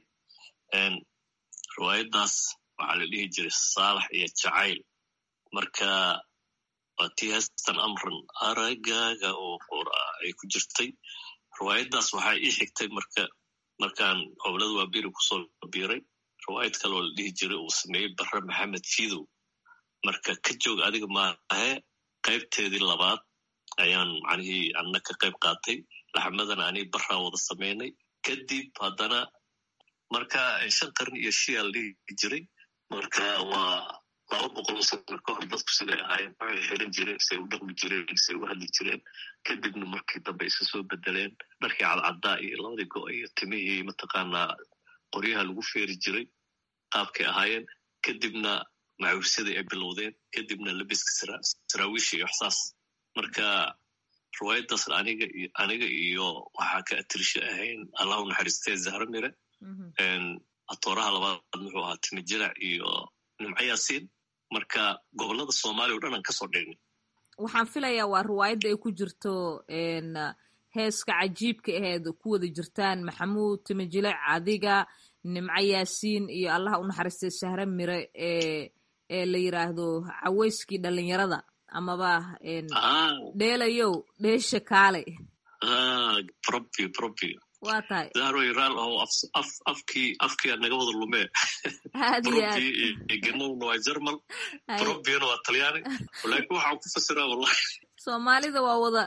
ruwaayaddaas waxaa la dhihi jiray saalax iyo jacayl marka waa tii heestan amran aragaaga oo qora ay ku jirtay ruwaayaddaas waxaa ii xigtay marka markaan hoblada waa biri kusoo biiray ruwaayad kaleoo la dhihi jiray uu sameeyey barre maxamed fidow marka ka joog adiga maahe qaybteedii labaad ayaan macnihii anna ka qayb qaatay laxmadana anii barraa wada samaynay kadib haddana marka shan qarni iyo shia la dhihi jiray marka waa laba boqol oo sano ka hor dadku siday ahaayeen waxay xiran jireen say u dhaqmi jireen say u hadli jireen kadibna markii dambe isa soo bedeleen dharkii cadcaddaa iyo labadii go iyo timihii mataqaanaa qoryaha lagu feeri jiray qaabkay ahaayeen kadibna macuursadii ay bilowdeen kadibna labiska saraawiisha iyo waxsaas marka ruwaayaddaas aniga aniga iyo waxaa ka atirisha ahayn allahu naxariistee zahro mire atooraha labaad muxuu ahaa timi jirac iyo nimco yaasiin marka gobolada soomaaliya o dhan aan kasoo dhignay waxaan filayaa waa riwaayadda ay ku jirto heeska cajiibka aheed ku wada jirtaan maxamuud timijilac adiga nimco yaasiin iyo allaha u naxariistay sahre mire ee ee la yiraahdo caweyskii dhalinyarada amaba dheelayow dheesha kaale probi probi waa tahay zahroy raal oo af afkii afkia naga wada lumee aad iyo aad probi genowna waa jermal probina waa talyaani laakiin waxaan ku fasiraa wallahi soomaalida waa wada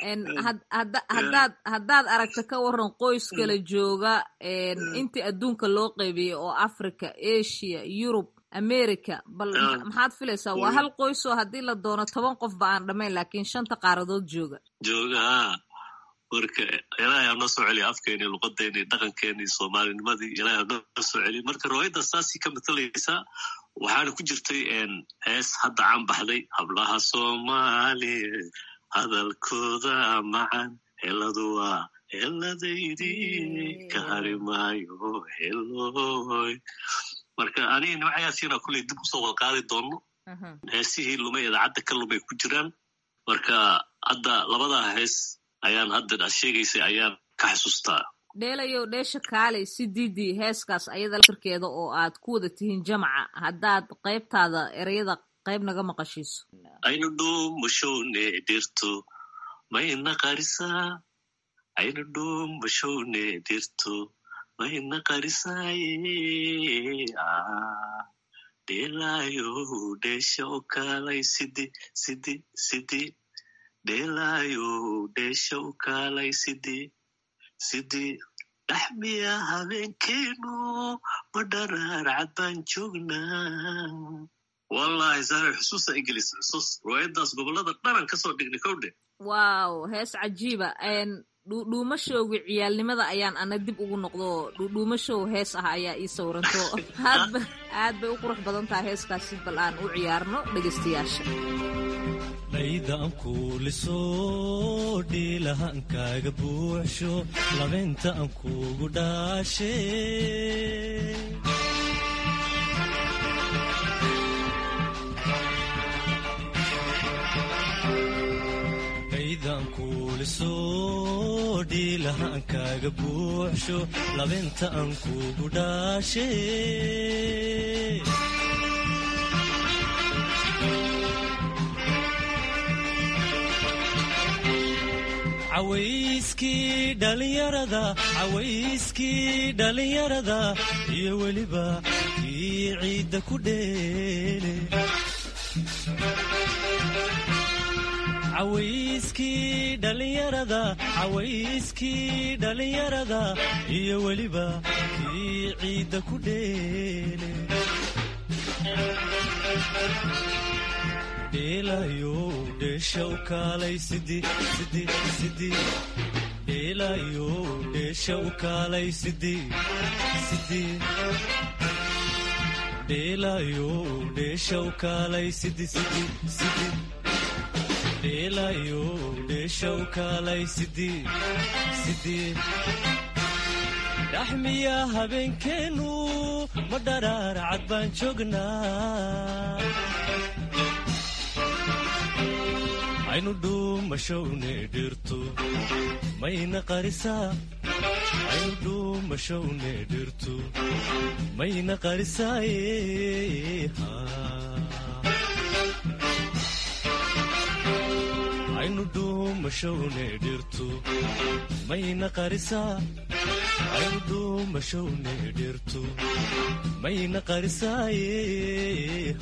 hadaad haddaad aragta ka waran qoys kala jooga intii adduunka loo qaybiyey oo africa asia yurub america bal maxaad filaysaa waa hal qoys oo haddii la doono toban qof ba aan dhamayn laakiin shanta qaaradood jooga jooga ha marka ilaahay ha noo soo celiya afkeeni luqadeeni dhaqankeeni soomaalinimadii ilaahay ha noo soo celiya marka riwaayadda saasii ka matalaysaa waxaana ku jirtay hees hadda caan baxday hablaha soomaaliya hadalkooda macan heladu waa heladaydii ka hari maayo heloy marka aniga nimcayaasiina kulley dib usoo wada qaadi doonno heesihii lumay idaacadda ka lumay ku jiraan marka hadda labadaa hees ayaan hadda sheegaysay ayaan ka xasuustaa dheelayow dheesha kaaley si diidii heeskaas ayada laftirkeeda oo aad ku wada tihiin jamaca haddaad qaybtaada ereyada qayb naga maqashiiso aynu dhuumashowne dhirto mayna qarisaa aynu dhuumashowne dhirto mayna qarisaaye dheelaayow dheesha o kaalay sidi sidi sidi dheelaayow dheesha u kaalay sidi sidii dhaxmiya habeenkeenu ma dharaar cad baan joognaa wallahi saare xusuusa ingiliis xusuus riwaayaddaas gobolada dhanan kasoo dhignay kowdhe wow hees cajiiba dhuudhuumashowga ciyaalnimada ayaan ana dib ugu noqdo dhuudhuumashow hees ah ayaa ii sawranto aadba aad bay u qurux badan tahay heeskaasi bal aan u ciyaarno dhegaystayaasha kaydaan kuuliso dhiilahaan kaaga buuxsho labaynta aan kuugu dhaashe kaydaan kuuliso dhiilahaan kaaga buuxsho labaynta aan kuugu dhaashe cawayskii dhallinyarada cawayskii dhallinyarada iyo weliba kii ciidda ku dheele cawayskii dhallinyarada cawayskii dhallinyarada iyo weliba kii ciidda ku dheele dheelayo dheesha u kaalay sidi sidi sidi dheelayo dheesha u kaalay sidi sidi dheelayo dheesha u kaalay sidi sidi sidi dheelayo dheesha u kaalay sidi sidi dhaxmiya habeenkeenu ma dharaar cad baan joognaa aynu dhuumashowne dhirtu mayna qarisaa aynu dhuumashowne dhirtu mayna qarisaaye aynu dhuumashowne dhirtu mayna qarisaa aynu dhuumashowne dhirtu mayna qarisaaye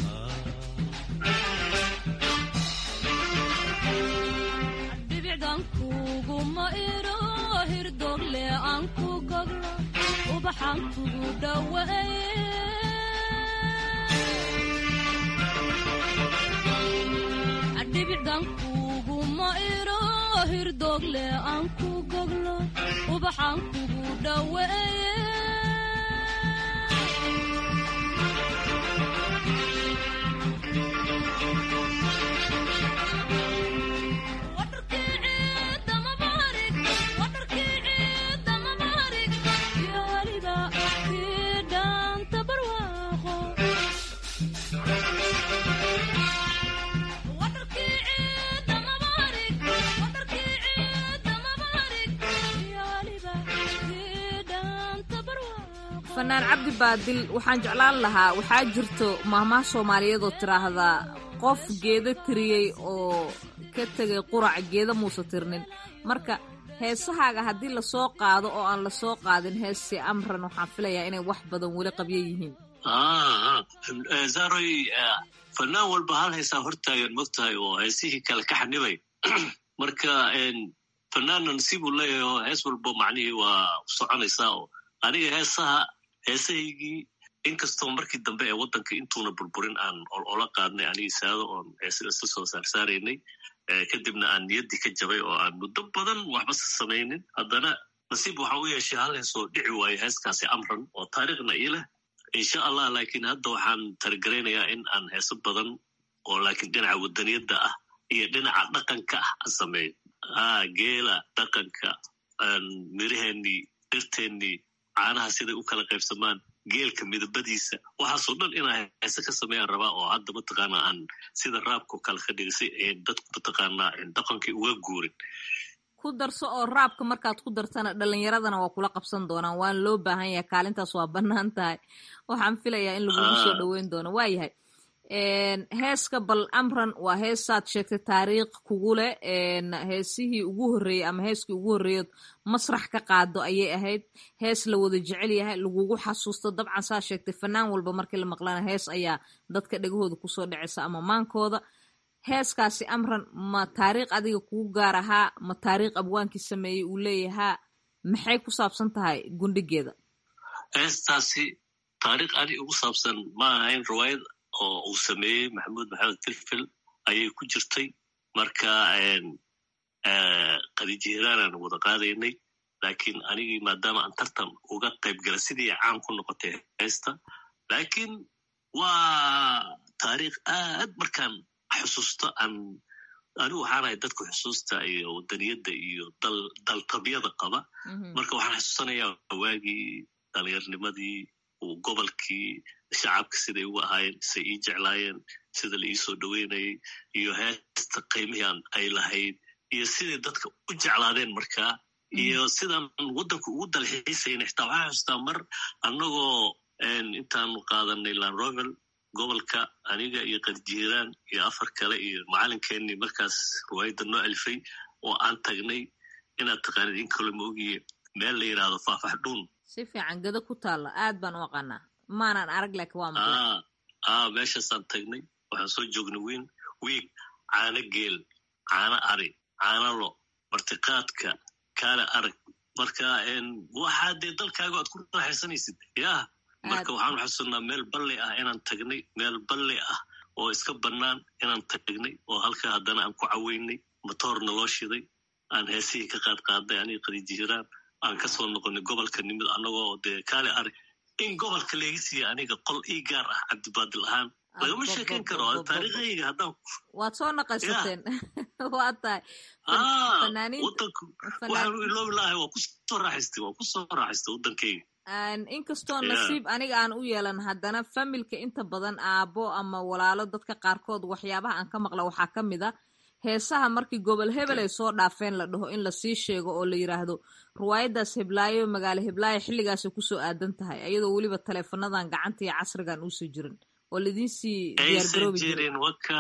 kuguma iro hirdogle aan ku goglo ubaxaan kugu dhaweeye dhibicdan kuguma iro hirdogle aan ku goglo ubaxaan kugu dhaweeye fanaan cabdi baadil waxaan jeclaan lahaa waxaa jirto maahmaha soomaaliyeed oo tiraahdaa qof geeda tiriyey oo ka tegay qurac geeda muusa tirnin marka heesahaaga haddii lasoo qaado oo aan lasoo qaadin heesi amran waxaan filayaa inay wax badan weli qabyo yihiin zaroy fanaan walba hal heesaa hortaagan mogtahay oo heesihii kale ka xanibay marka fanaanan sibuu leeyahay oo hees walba macnihii waa soconaysaa oo aniga heesaha heesahaygii inkastoo markii dambe ee waddanka intuuna burburin aan ola qaadnay anigii saado oon heesa isla soo saarsaaraynay kadibna aan niyaddii ka jabay oo aan muddo badan waxba sa samaynin haddana nasiib waxa u yeeshay hal heesoo dhici waayo heeskaasi amran oo taariikhna ii leh insha allah laakiin hadda waxaan targaraynayaa in aan heeso badan oo laakiin dhinaca wadaniyadda ah iyo dhinaca dhaqanka ah aan sameeyo geela dhaqanka miraheenii dhirteennii caanaha siday u kala qaybsamaan geelka midabadiisa waxaasoo dhan inaa heese ka sameeyaan rabaa oo hadda mataqaana aan sida raabkao kale ka dhigisay dadku mataqaanaa dhaqankii uga guurin ku darso oo raabka markaad ku dartana dhalinyaradana waa kula qabsan doonaan waana loo baahan yahay kaalintaas waa bannaan tahay waxaan filayaa in lagugu soo dhoweyn doono waa yahay heeska bal amran waa heesaad sheegtay taariikh kugu leh heesihii ugu horreeyey ama heeskii ugu horreeyood masrax ka qaado ayay ahayd hees la wada jecel yahay lagugu xasuusto dabcan saa sheegtay fanaan walba markii la maqlana hees ayaa dadka dhegahooda kusoo dhacaysa ama maankooda heeskaasi amran ma taariikh adiga kugu gaar ahaa ma taariikh abwaankii sameeyey uu leeyahaa maxay ku saabsan tahay gundhigeeda heestaasi taariikh ani ugu saabsan ma ahayn riwaayad oo uu sameeyey maxamuud maxamed filfil ayay ku jirtay marka qadijihiiraanaan wada qaadaynay laakiin anigii maadaama aan tartan uga qayb gala sidii caan ku noqotay heesta laakiin waa taariikh aad markaan xusuusto aan anigu waxaan ahay dadka xusuusta iyo wadaniyadda iyo dal daltabyada qaba marka waxaan xasuusanayaa waagii dhalinyarnimadii uu gobolkii shacabka siday ugu ahaayeen siday ii jeclaayeen sida la iisoo dhoweynayay iyo heesta qiimihii ay lahayd iyo siday dadka u jeclaadeen markaa iyo sidaan waddanka ugu dalxiisayna xitaa waxaan xustaa mar annagoo intaanu qaadanay lanrovel gobolka aniga iyo qarjiiraan iyo afar kale iyo macalinkeenii markaas ruwaayadda noo alifay oo aan tagnay inaad taqaanid in kalo ma ogiye meel la yidhaahdo faafax dhuun si fiican gado ku taalla aad baan u aqaanaa maanan arag laakiin waa maqlay a meeshaasaan tagnay waxaan soo joognay wiin wiig caano geel caano ari caano lo martiqaadka kaale arag marka waxaa dee dalkaaga aad ku raaxaysanaysid yah marka waxaanu xasuunnaa meel balli ah inaan tagnay meel balli ah oo iska bannaan inaan tagnay oo halka haddana aan ku caweynay motoorna loo shiday aan heesihii ka qaad qaaday aniga qadijiiraan aan kasoo noqonay gobolka nimid annagoo dee kaale arag in gobolka leega siiya aniga qol ii gaar ah cabdibaadil ahaan lagama sheekayn karo taariikhayga haddaan waad soo naqaysateen waa tahay wadanku waxaanu iloobi lahay waa kusoo raaxaystay waa kusoo raaxaystay waddankayga inkastoo nasiib aniga aan u yeelan haddana familka inta badan aabbo ama walaalo dadka qaarkood waxyaabaha aan ka maqla waxaa ka mid a heesaha markii gobol hebel ay soo dhaafeen la dhaho in lasii sheego oo la yidhaahdo ruwaayaddaas heblaayo magaalo heblaayo xilligaasay kusoo aadan tahay iyadoo weliba taleefonadan gacanta iyo casrigan uusa jirin oo laidiinsii diyaargaroobi jirin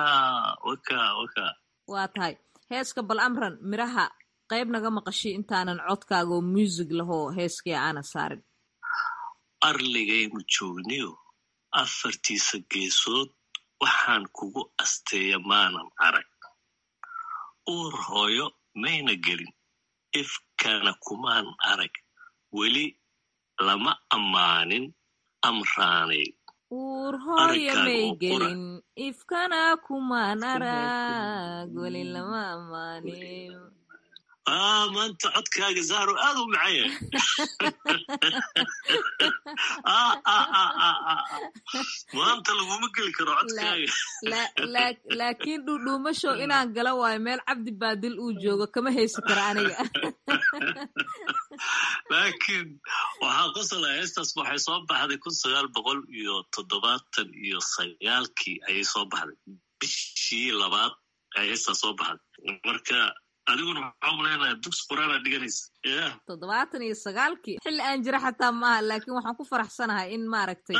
waa tahay heeska bal amran miraha qayb naga maqashay intaanan codkaaga oo muusig lahoo heeskii aana saarin arligaynu joogniyo afartiisa geesood waxaan kugu asteeya maanan arag uur hooyo mayna gelin ifkana kumaan arag weli lama ammaanin amraanay uur hooyo may gelin ifkana kumaan arag weli lama ammaanin maanta codkaaga zahro aad u macaya maanta laguma geli karo codkaaga laakiin dhudhuumasho inaan gala waayo meel cabdi baadil uu joogo kama haysi kara aniga laakiin waxaa qosala heestaas waxay soo baxday kun sagaal boqol iyo toddobaatan iyo sagaalkii ayay soo baxday bishii labaad ay heestaas soo baxday marka adiguna waxaa umalaynaya dugsi quraana dhiganaysa ya toddobaatan iyo sagaalkii xilli aan jira xataa maaha laakiin waxaan ku faraxsanahay in maaragtay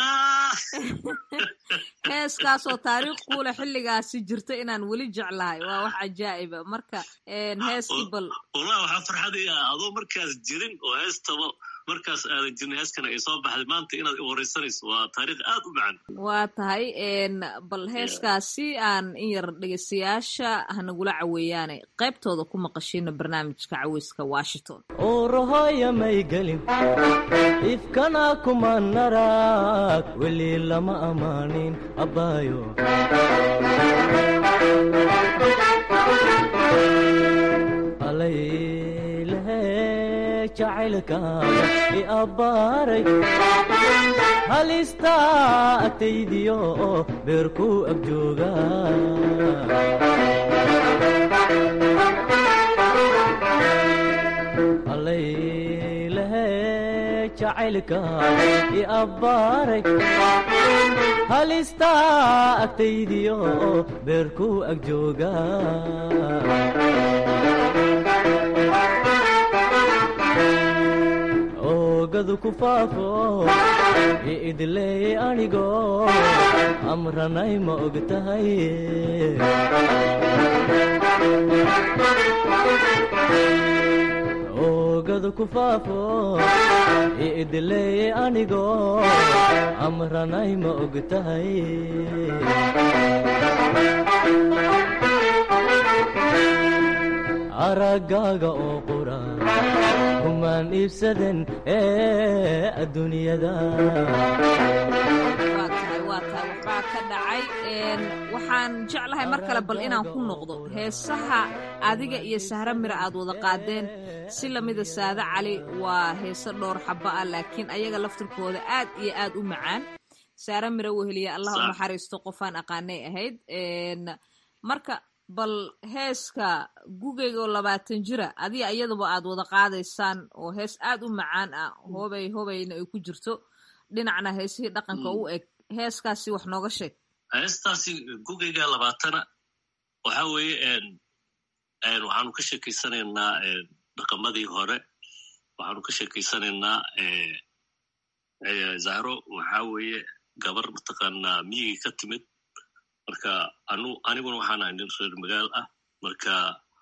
heeskaasoo taariikh kuule xilligaasi jirta inaan weli jeclahay waa wax cajaa'iba marka heeskii bal wallahi waxaa farxadaya adoo markaas jirin oo heestaba markaas aadan jirin heeskana ay soo baxday maanta inaad wareysanayso waa taariikh aad u macan waa tahay bal heeskaasi aan in yar dhegeystayaasha hanagula caweeyaane qaybtooda ku maqashina barnaamijka caweyska washington uurahoya may gelin ifkana kuma narag weli lama ammaanin abbaayo jacaylkaaga i abbaaray halistaa agtaydiyo beerku ag jooga allaylehe jacaylkaaga i abbaaray halistaa agtaydiyo beerku ag jooga oogadu ku faafo iidleeyey anigo amranay ma og tahay oogadu ku faafo iidleeyey anigo amranay ma og tahay araggaaga oo qura kumaan iibsaden ee adduunyada waa tahay waa tahay waxbaa ka dhacay waxaan jeclahay mar kale bal inaan ku noqdo heesaha adiga iyo sahro mira aad wada qaadeen si lamida saade cali waa heese dhowr xaba ah laakiin ayaga laftirkooda aad iyo aad u macaan saare mira weheliya allah u naxariisto qofaan aqaanay ahayd marka bal heeska gugeygoo labaatan jira adiga iyaduba aad wada qaadaysaan oo hees aad u macaan ah hobey hobayna ay ku jirto dhinacna heesihii dhaqanka u eg heeskaasi wax nooga sheeg heestaasi gugeyga labaatana waxa weeye waxaanu ka sheekeysanaynaa dhaqamadii hore waxaanu ka sheekeysanaynaa zahro waxa weeye gabar mataqaanaa miyigii ka timid marka anu aniguna waxaan ahay nin reer magaal ah marka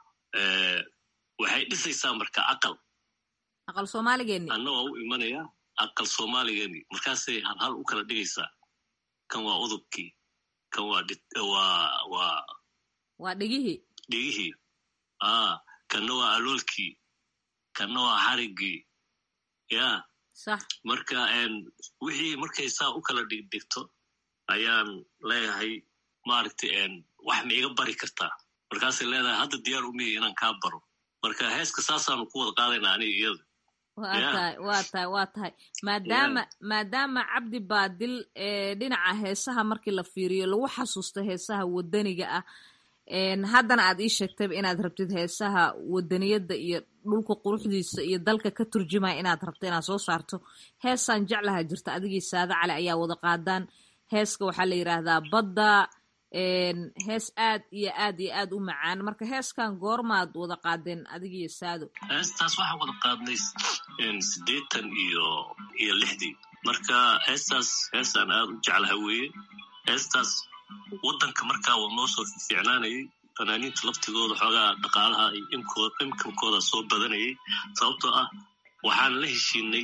waxay dhisaysaa marka aqal aqal soomaaligeeni anna waa u imanaya aqal soomaaligeeni markaasay halhal u kala dhigaysaa kan waa udubkii kan waa waa waa waa dhigihii dhigihii a kanna waa aloolkii kanna waa xarigii ya sax marka wixii markay saa u kala dhigdhigto ayaan leeyahay maaragtay wax ma iga bari kartaa markaasay leedahay hadda diyaar umihi inaan kaa baro marka heeska saasaanu ku wada qaadaynaa aniga iyada waa tahay waa tahay waa tahay maadaama maadaama cabdi baadil dhinaca heesaha markii la fiiriyo lagu xasuusto heesaha wadaniga ah haddana aad ii sheegtayba inaad rabtid heesaha wadaniyadda iyo dhulka quruxdiisa iyo dalka ka turjumaya inaad rabto inaad soo saarto heesaan jeclaha jirta adigii saade cali ayaa wada qaadaan heeska waxaa la yidhaahdaa badda hees aad iyo aad iyo aad u macaan marka heeskan goormaad wada qaadeen adigiyo saado heestaas waxaan wada qaadnay siddeetan iyo iyo lixdii marka heestaas heestaan aad u jeclaha weeye heestaas waddanka markaa waa noo soo fiicnaanayay fanaaniinta laftigooda xoogaa dhaqaalaha iyo imkankooda soo badanayay sababtoo ah waxaan la heshiinay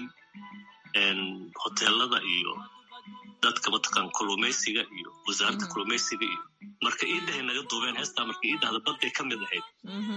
hoteelada iyo dadka mataqaan kulumaysiga iyo wasaaradda kulumaysiga iyo marka iidahay naga duubeen heestaa marka iidahda badday ka mid ahayd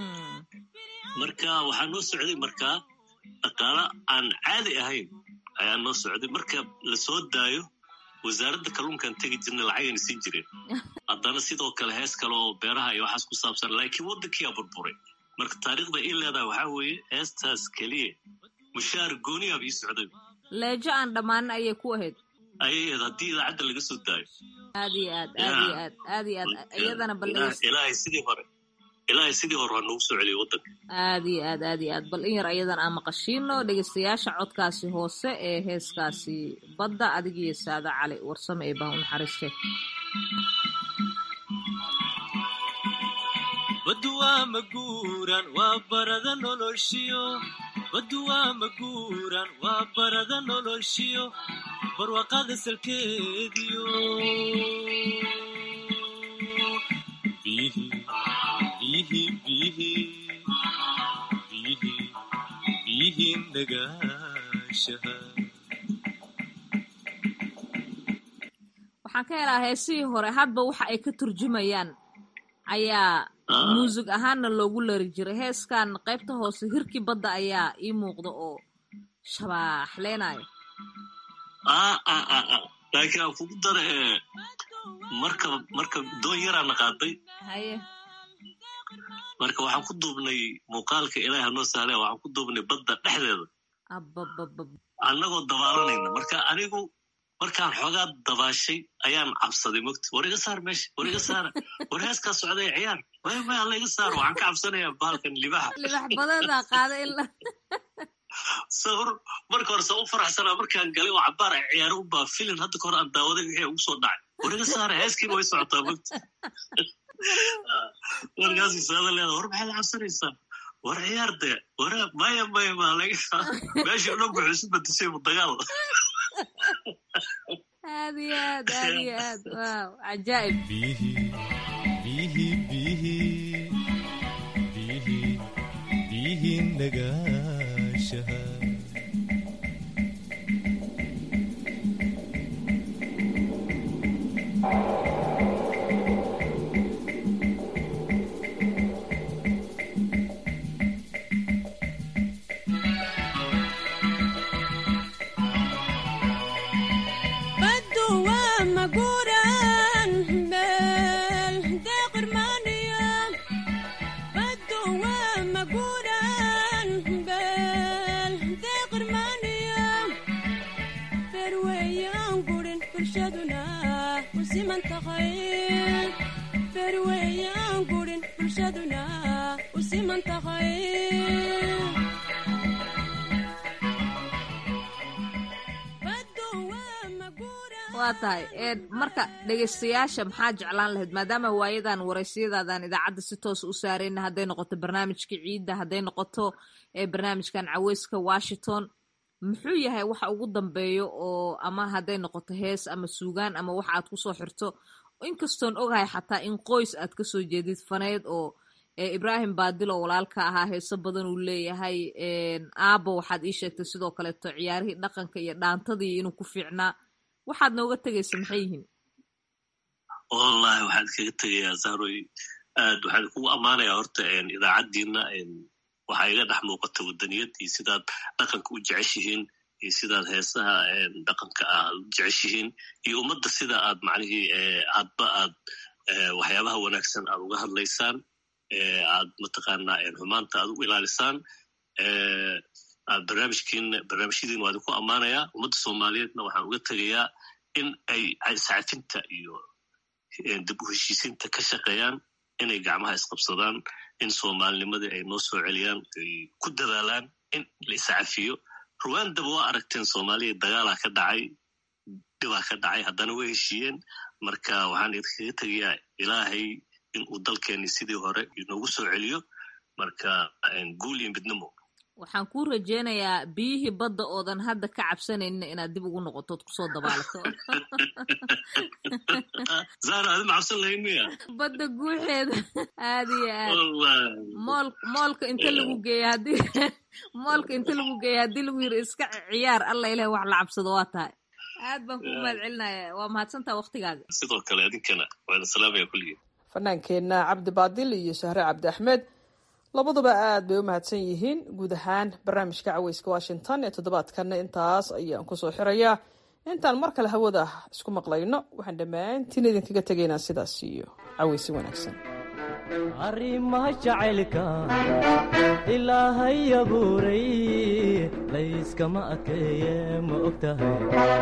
marka waxaa noo socday markaa dhaqaala aan caadi ahayn ayaa noo socday marka la soo daayo wasaaradda kalluunkan tegi jirnay lacagayna siin jireen haddana sidoo kale hees kale oo beeraha iyo waxaas ku saabsan laakiin waddankiyaa burburay marka taariikhda ii leedahay waxaa weeye heestaas keliya mushaar gooniyaaba ii socday leejo aan dhammaanin ayay ku ahayd ayay ahayd haddii idaacadda laga soo daayo aad iyo aad aad iyo aad aad iyo aad iyadana bal ilaahay sidii hore ilaahay sidii hore waa noogu soo celiyay waddanka aad iyo aad aad iyo aad bal in yar ayadan aan maqashiino dhegeystayaasha codkaasi hoose ee heeskaasi badda adigiyo saade cali warsame ee baa u naxariiste baddu waa maguuran waa barada noloshiyo baddu waa maguuran waa barada noloshiyo barwaaqada salkeediyo bihi bihi bihi bihi bihi nagaashaha waxaan ka helaa heesihii hore hadba waxa ay ka turjumayaan ayaa muusig ahaanna loogu lari jiray heeskan qaybta hoose hirkii badda ayaa ii muuqda oo shabaaxleynayo laakiin aan kugu dara marka marka doon yaraana qaaday haye marka waxaan ku duubnay muuqaalka ilaahi hanoo sahle waxaan ku duubnay badda dhexdeeda abababab annagoo dabaalanayna marka anigu markaan xoogaa dabaashay ayaan cabsaday mogti war iga saar meesha war iga saara war heeskaa socday ciyaar way may alla iga saar waxaan ka cabsanayaa baalkan libaxa libax badanaa qaada ila sawr marka hore sa u faraxsanaa markaan galay oo cabaar ay ciyaaro u baa filin hadda ka hor aan daawaday wixii ugu soo dhacay war iga saara heeskiiba way socotaa mogti warkaasii saada leeda war maxaad cabsanaysaa war ciyaar dee war maya maya maa laga meeshii dhan wuxuu isu bedeshay mu dagaal aad iyo aad aad iyo aad waaw cajaa'ib bihi bihi bihi bihi bihi nagaashaha baddu waa maguuran meel deeqirmaaniya baddu waa maguuran meel deeqirmaaniya ferweeyaan gurin bulshaduna ku siman tahay ferweeyaan gurin siman tahay waa tahay marka dhegaystayaasha maxaa jeclaan lahayd maadaama waayadan waraysiyadaadan idaacadda si toos u saarayna hadday noqoto barnaamijka ciidda hadday noqoto barnaamijkan caweyska washington muxuu yahay waxa ugu dambeeyo oo ama hadday noqoto hees ama suugaan ama wax aad kusoo xirto inkastoon ogahay xataa in qoys aad kasoo jeedid faneyd oo ibraahim baadil oo walaalka ahaa heeso badan uu leeyahay aabo waxaad ii sheegtay sidoo kaleeto ciyaarihii dhaqanka iyo dhaantadii inuu ku fiicnaa waxaad nooga tegaysa maxay yihiin wallahi waxaan kaga tegayaa zahroy aad waxaan kugu ammaanayaa horta idaacaddiina waxaa iga dhex muuqata wadaniyad iyo sidaad dhaqanka u jeceshihiin iyo sidaad heesaha dhaqanka ah u jeceshihiin iyo ummadda sida aad macnihii hadba aad waxyaabaha wanaagsan aad uga hadlaysaan aad mataqaanaa xumaanta aad u ilaalisaan aad barnaamijkiin barnaamijyadiin waa idinku ammaanayaa ummadda soomaaliyeedna waxaan uga tegayaa in ay iscafinta iyo dib u heshiisinta ka shaqeeyaan inay gacmaha isqabsadaan in soomaalinimadii ay noo soo celiyaan ay ku dadaalaan in la iscafiyo ruwandaba waa aragteen soomaaliya dagaalaa ka dhacay dhibaa ka dhacay haddana way heshiiyeen marka waxaan idinkaga tegayaa ilaahay in uu dalkeeni sidii hore inoogu soo celiyo marka guul iyo midnimo waxaan kuu rajeynayaa biyihii badda oodan hadda ka cabsanaynin inaad dib ugu noqotood kusoo dabaalato zara adi ma cabsan lahayn miya badda guuxeeda aad iyo aad mool moolka inta lagu geeya haddii moolka inta lagu geeya haddii lagu yiri iska ciyaar alla ilahi wax la cabsado waa tahay aad baan kugu mahad celinaya waa mahadsantaha waktigaaga sidoo kale idinkana waana salaamaya kulligii fanaankeenna cabdi baadil iyo shahre cabdi axmed labaduba aad bay u mahadsan yihiin guud ahaan barnaamijka caweyska washington ee toddobaadkanna intaas ayaan kusoo xirayaa intaan mar kale hawada isku maqlayno waxaan dhammaantiin idinkaga tegaynaa sidaas iyo caweysi wanaagsan arrimaha jacaylka ilaahay abuuray layskama adkeeye ma og tahay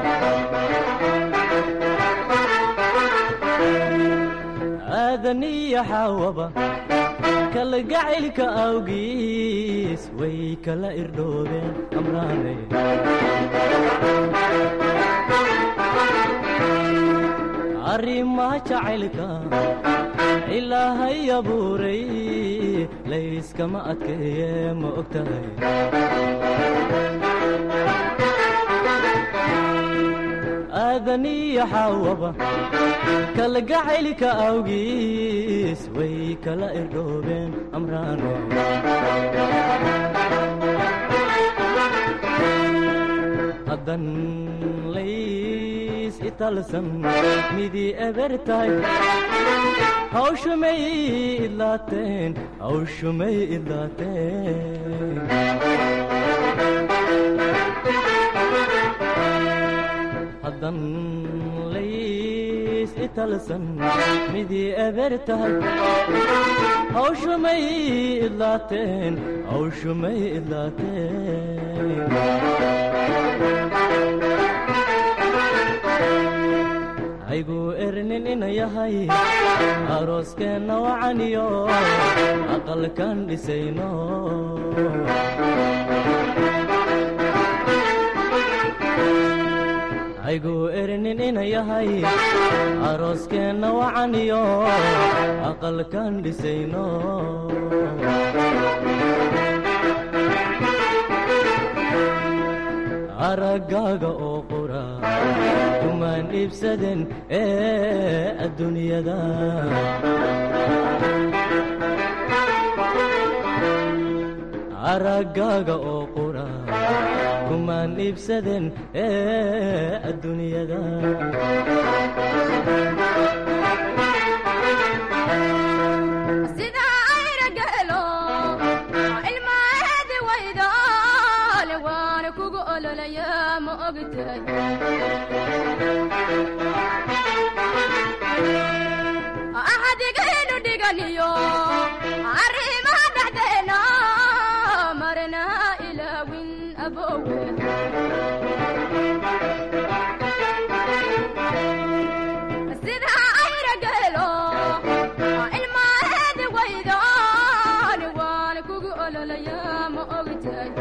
aadan iyo xaawaba kalgacaylka awgiis way kala irdhoobeen amraanay arrimaha jacaylka ilaahay abuuray layskama adkeeye ma og tahay aadan iyo xaawaba kalgacaylka awgiis way kala irdhoobeen amraano haddan lays italsan midii ebertahay hawshumay idlaateen hawshumay idlaateen haddan lays italsan midii eber tahay hawshumay idlaateen hawshumay idlaateen haygu ernin ina yahay arooskeenna wacaniyo aqalkan dhisayno haygu ernin ina yahay arooskeenna wacaniyo aqalkan dhisayno araggaaga oo qura kumaan iibsaden ee adduunyada araggaaga oo qura kumaan iibsaden ee adduunyada axadigaynu dhiganiyo arrimaha dhexdeena marna ilaawin abowe sida ayra geelo ilmaheedi waydan ololaya ma ogtahay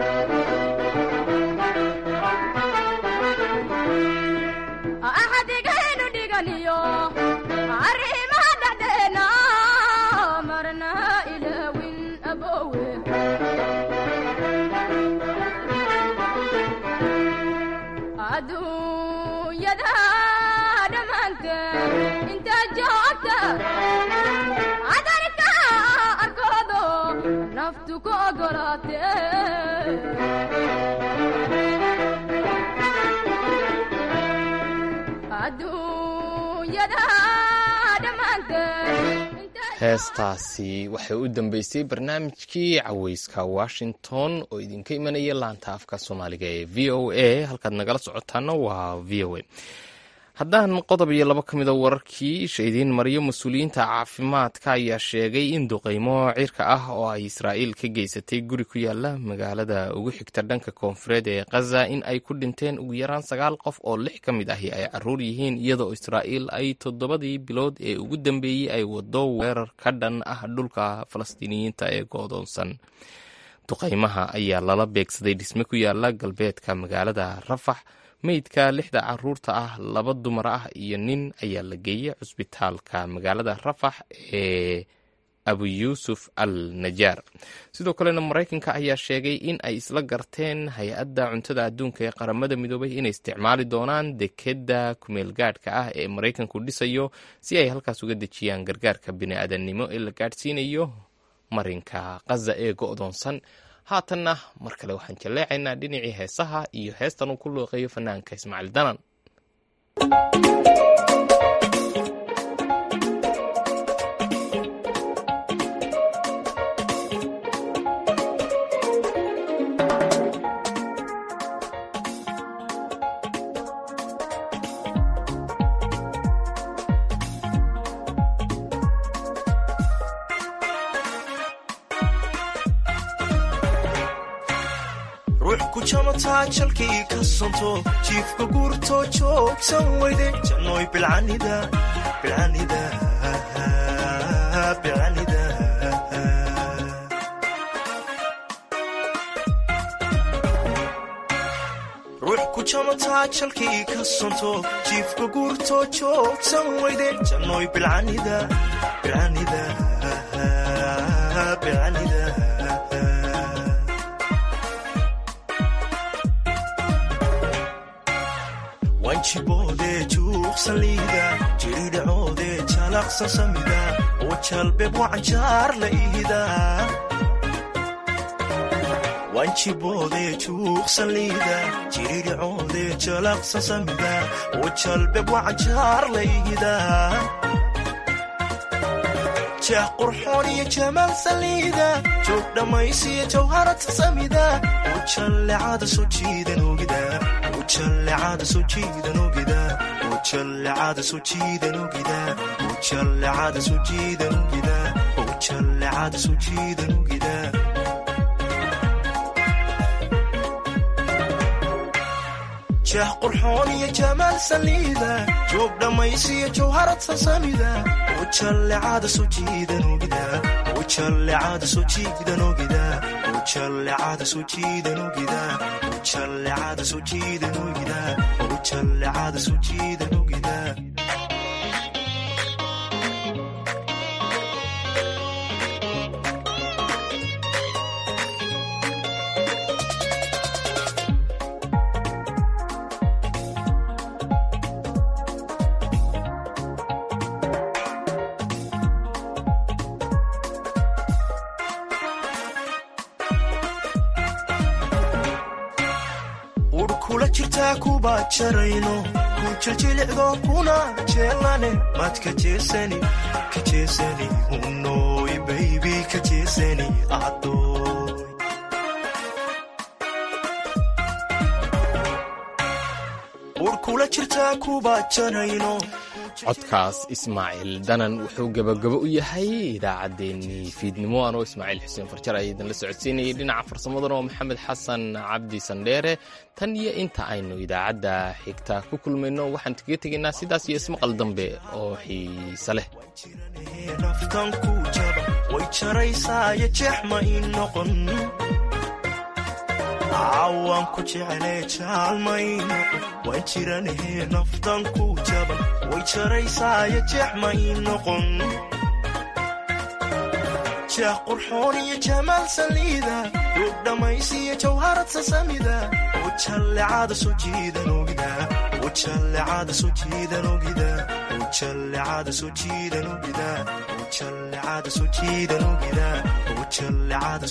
axadigaynu dhiganiyo arrimaha dhexdeena marna ilaawin abowe adduunyada dhammaanteen intaa joogta cadarka arkoodo naftu ku ogolaatee adduunyada dhammaanteen heestaasi waxay u dambeysay barnaamijkii caweyska washington oo idinka imanaya laanta afka soomaaliga ee v o a halkaad nagala socotaana waa v o a haddaan qodob iyo labo ka mida wararkii isha idiin mariyo mas-uuliyiinta caafimaadka ayaa sheegay in duqeymo cirka ah oo ay israa'iil ka geysatay guri ku yaala magaalada ugu xigta dhanka koonfureed ee khaza in ay ku dhinteen ugu yaraan sagaal qof oo lix ka mid ahi ay caruur yihiin iyadoo israa'iil ay toddobadii bilood ee ugu dambeeyey ay wado weerar ka dhan ah dhulka falastiiniyiinta ee goodoonsan duqeymaha ayaa lala beegsaday dhisme ku yaala galbeedka magaalada rafax meydka lixda caruurta ah laba dumar ah iyo nin ayaa la geeyey cusbitaalka magaalada rafax ee abu yuusuf al najaar sidoo kalena maraykanka ayaa sheegay in ay isla garteen hay-adda cuntada adduunka ee qaramada midoobay inay isticmaali doonaan dekedda kumeelgaadhka ah ee maraykanku dhisayo si ay halkaas uga dejiyaan gargaarka bini-aadannimo ee la gaadhsiinayo marinka khaza ee go-doonsan haatanna mar kale waxaan jaleecaynaa dhinacii heesaha iyo heestan uu ku looqeeyo fanaanka ismaaciil danan ruux ku jamataa jalkii ka sonto jiifka guurto joogsan weyde jannoy bilcanida bilcanida bilcanida ruux ku jamataa jalkii ka sonto jiifka guurto joogsan weyde jannoy bilcanida bilcanida bilcanida wanjiboode juuqsan liida jiridhacoode jalaqsan samida oo jalbeeb wacanjaar la ihida wanjiboode juuqsan liida jiridhacoode jalaqsan samida oo jalbeeb wacanjaar la ihida jeex qurxoon iyo jamaal saliida joog dhammaysiyo jawharata samida oo jallecada soo jiidan ogida ujallecada soo jiidan ogida ujallecada soo jiidan ogida ujallecada soo jiidan ogida ujallecada soo jiidan ogida jeex qurxoon iyo jamaal saliida joog dhammaysiyo jawharad sasamida ujallecada soo jiidan ogida ujallecada soo jiidan ogida ujallecada soo jiidan ogida ujallecada soo jiidan ogida ujallecada soo jiidan ogida udh kula jirtaa kuba jarayno ku jiljilicdo kuna jeelane maad ka jeesani ka jeesani unoy baybi ka jeesani adoy udh kula jirtaa kuba jarayno codkaas ismaaciil danan wuxuu gebagabo u yahay idaacaddeenii fiidnimo anoo ismaaciil xuseen farjar ayaa idinla socodsiinayay dhinaca farsamadana oo maxamed xasan cabdi sandheere tan iyo inta aynu idaacadda xigta ku kulmayno waxaan kaga tegaynaa sidaas iyo ismaqal dambe oo xiise leh naftan ku jaba way jaraysaayo jeex ma ii noqon cawaan ku jecele jaalmay noqon waan jiranahee naftan ku jaba way jaraysaayo jeex ma ii noqon jeex qurxoon iyo jamaal saliida duug dhammaysiyo jawharad sasamida ujallecada soo jiidan ogida ujallecada soo jiidan ogida ujallecada soo jiidan ogida ujallecada soo jiidan ogida ujallecada